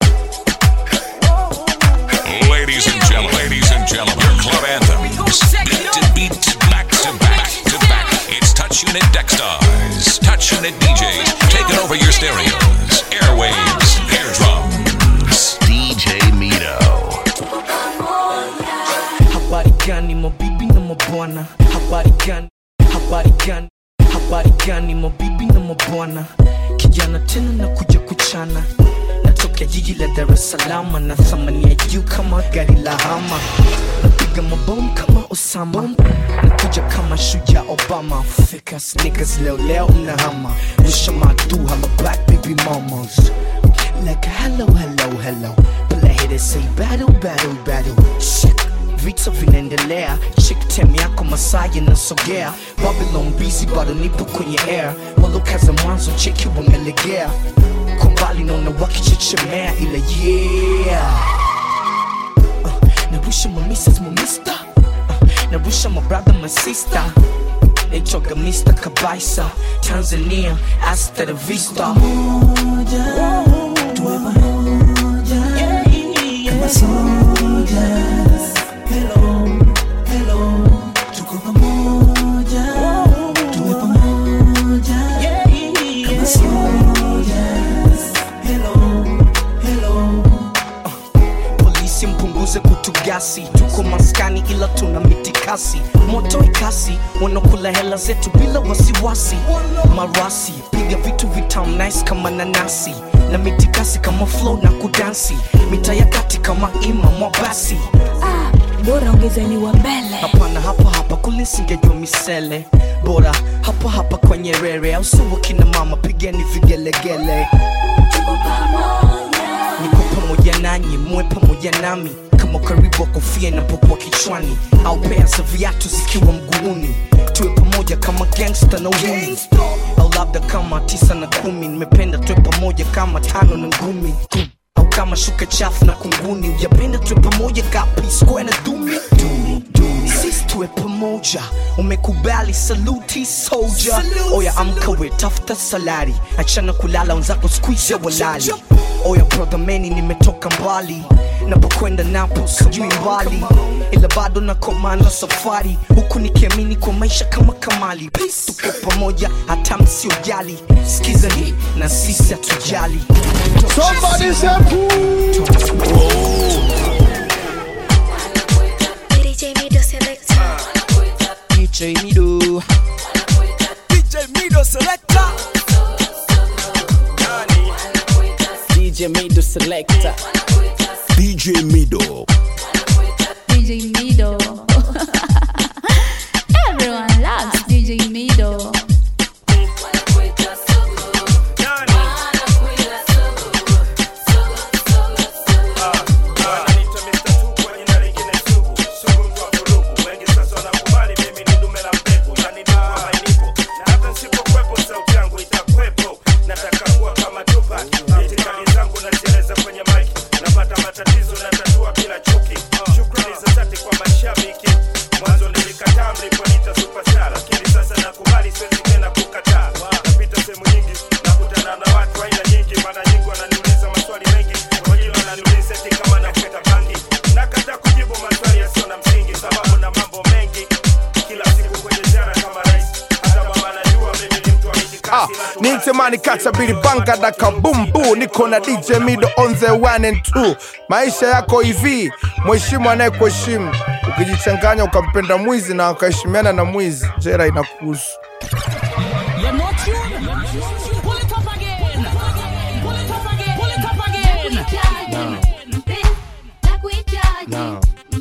Ladies and gentlemen, ladies and gentlemen, your club anthems, beat to beat, back to back to back. It's Touch Unit Dextars, Touch Unit DJs, taking over your stereos, airwaves, eardrums. DJ Mito. habari gani mabibi na mabwana habari gani habari gani habari gani mabibi na mabwana kijana tena na kuja kuchana natoka jiji la dar es salama na thamani ya juu kama gari la hama napiga mabomu kama osama nakuja kama shuja obama fika sneakers leo leo mnahama rusha madu hama black baby mamas like hello hello hello Play it say battle battle battle Shit. vita vinaendelea chik tem yako masaa yanasogea babylon busy bado nipo kwenye air walokaza mwanzo cheki wamelegea kwa mbali naona wakichechemea ila yeah uh, narusha my misses my mister uh, narusha my brother my sister naitwaga Mr. Kabaisa Tanzania hasta la vista tuwe pamoja kama soldiers hello hello tuko pamoja tuwe pamoja kama soldiers hello hello polisi mpunguze kutugasi tuko maskani ila tuna mitikasi moto ikasi wanakula hela zetu bila wasiwasi marasi piga vitu vitam nice kama nanasi na mitikasi kama flow na kudansi mita ya kati kama ima mwabasi bora ongezeni wa mbele hapana hapa hapa kulisingejwa misele bora hapa hapa kwenye rere au suwa kina mama pigeni vigelegele niko pamoja nanyi muwe pamoja nami kama karibu wa kofia inapokuwa kichwani au pea za viatu zikiwa mguuni tuwe pamoja kama gangsta na uhuni au labda kama tisa na kumi nimependa tuwe pamoja kama tano na ngumi au kama shuka chafu na kunguni ujapenda tuwe pamoja kapi square na dumi dumi dumi sisi tuwe pamoja umekubali saluti soldier oya amka we tafuta salari achana kulala wenzako squeeze walali oya brother meni nimetoka mbali napokwenda napo sijui mbali ila bado na komanda safari huku nikiamini kwa maisha kama kamali tuko pamoja hata msiojali skiza ni na sisi hatujali Somebody say DJ Mido Selector DJ Mido DJ Mido Selector DJ Mido Selector DJ Mido. DJ Mido Everyone loves DJ Mido nataka kuwa kama Tupac. Itikadi zangu nazieleza kwenye mic napata matatizo na tatua bila chuki Usman Kacha Bili Banga da Kabumbu, niko na DJ Mido on the one and two. Maisha yako hivi, mheshimu anayekuheshimu. Ukijichanganya ukampenda mwizi na ukaheshimiana na mwizi, jera inakuhusu. You're not tuned. Pull it up again. Pull it up again. Pull it up again. Now.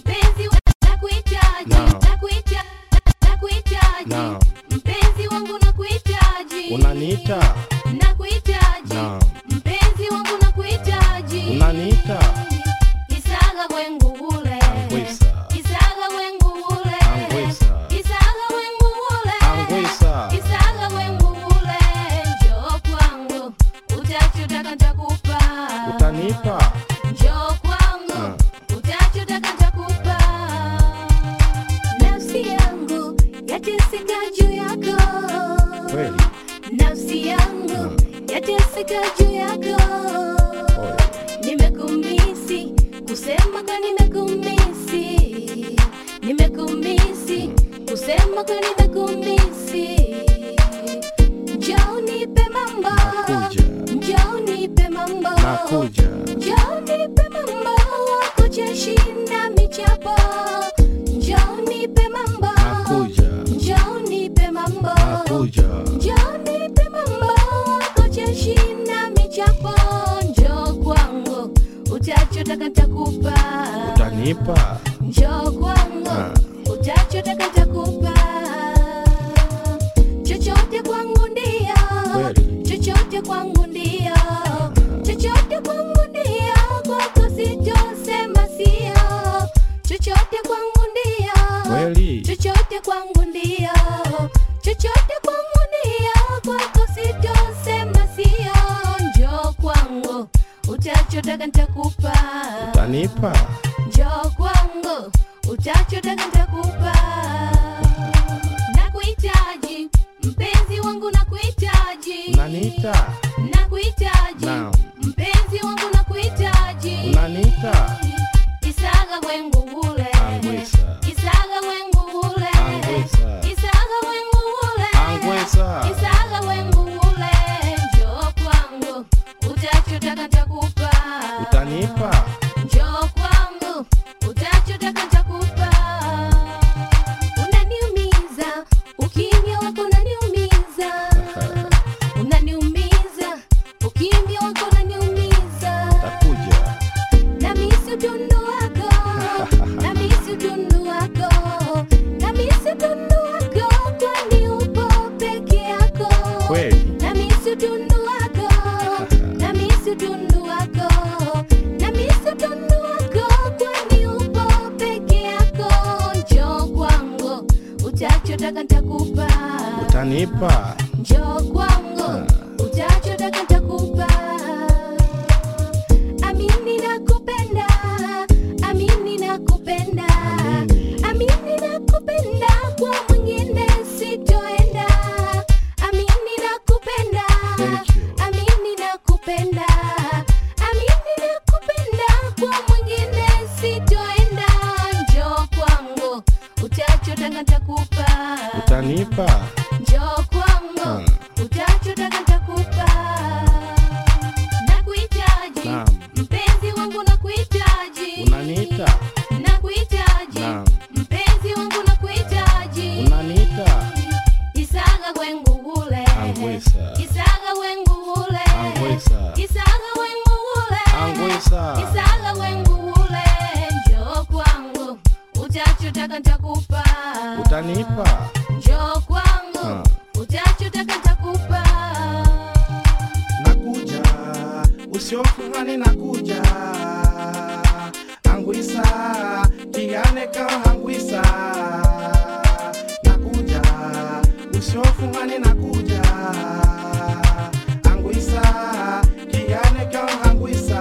Now. mpenzi wangu nakuhitaji Unaniita? nakuhitaji Now. mpenzi wangu nakuhitaji Unaniita? isaga wengu ule Angwisa. isaga wengu ule Angwisa. isaga wengu ule Angwisa. isaga wengu ule njoo kwangu utachotaka nitakupa Utanipa? njoo kwangu utachotaka nitakupa nafsi yangu yateseka juu yako Kweli? nafsi yangu yateseka juu yako nimekumisi kusema kwa nimekumisi nimekumisi kusema kwa nimekumisi njoo nipe mambo njoo nipe mambo Nakuja. njoo nipe mambo wako chashinda michapo njoo nipe mambo Nakuja. njoo nipe mambo Nakuja. njoo nipe mambo wako chashinda michapo njoo kwangu utachotaka nitakupa Utanipa? njoo kwangu Ah. utachotaka nitakupa chochote kwangu ndio Kweli? chochote kwangu ndio chochote kwangu ndio kwako sitosema sio chochote kwangu ndio Kweli? chochote kwangu ndio chochote kwangu ndio kwako sitosema sio njoo kwangu utachotaka nitakupa Utanipa? njoo kwangu utachotaka nitakupa nakuhitaji mpenzi wangu nakuhitaji Unaniita? nakuhitaji Now. mpenzi wangu nakuhitaji Unaniita? isaga wengu ule Angwisa. isaga wengu ule Angwisa. isaga wengu ule Angwisa. isaga wengu ule njoo kwangu utachotaka nitakupa Utanipa? njoo kwangu utachotaka nitakupa unaniumiza ukimya wako unaniumiza unaniumiza ukimya wako unaniumiza Takuja. namisi utundu wako namisi utundu wako namisi utundu wako kwani upo peke yako Kweli? namisi utundu wako namisi utundu wako namisi utundu wako kwani upo peke yako njoo kwangu utachotaka nitakupa Utanipa? njoo kwangu utachotaka nitakupa amini nakupenda amini nakupenda amini nakupenda kwa mwingine sitoenda amini nakupenda amini nakupenda amini nakupenda kwa mwingine sitoenda njoo kwangu utachotaka nitakupa Utanipa? njoo kwangu utachotaka nitakupa nakuhitaji Naam. mpenzi wangu nakuhitaji Unaniita? nakuhitaji Naam. mpenzi wangu nakuhitaji Unaniita? isaga wengu ule Angwisa. isaga wengu ule Angwisa. isaga wengu ule Angwisa. isaga wengu ule njoo kwangu utachotaka nitakupa Utanipa? njoo kwangu utachotaka nitakupa nakuja usiofungani nakuja angwisa kiane ka angwisa nakuja usiofungani nakuja angwisa kiane ka angwisa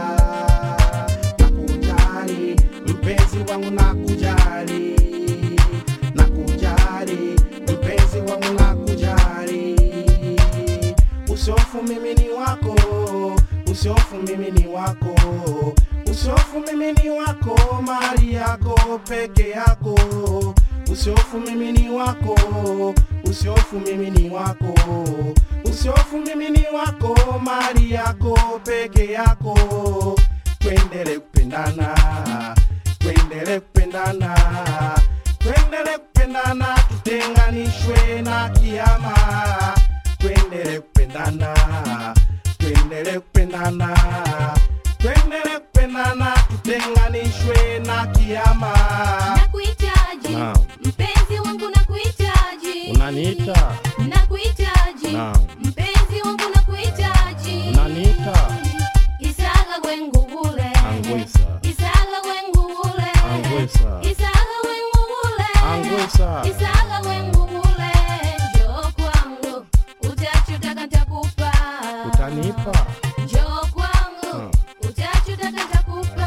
nakujali mpenzi wangu nakujali nakujali mpenzi wangu nakujali usiofu mimi ni wako usiofu mimi ni wako usiofu mimi ni wako mali yako peke yako usiofu mimi ni wako usiofu mimi ni wako usiofu mimi ni wako mali yako peke yako twendele kupendana twendele kupendana twendele kupendana tutenganishwe na kiama twendele kupendana twendele kupendana twendele kupendana tutenganishwe na kiama nakuhitaji Naam. mpenzi wangu nakuhitaji unaniita nakuhitaji Naam. mpenzi wangu nakuhitaji unaniita isala wengugule angwisa isala wengugule angwisa isala wengugule angwisa isala wengugule njoo kwangu utachotaka nitakupa utanipa njoo kwangu utachotaka nitakupa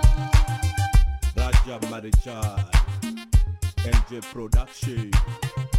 Raja Marichal, NJ Production.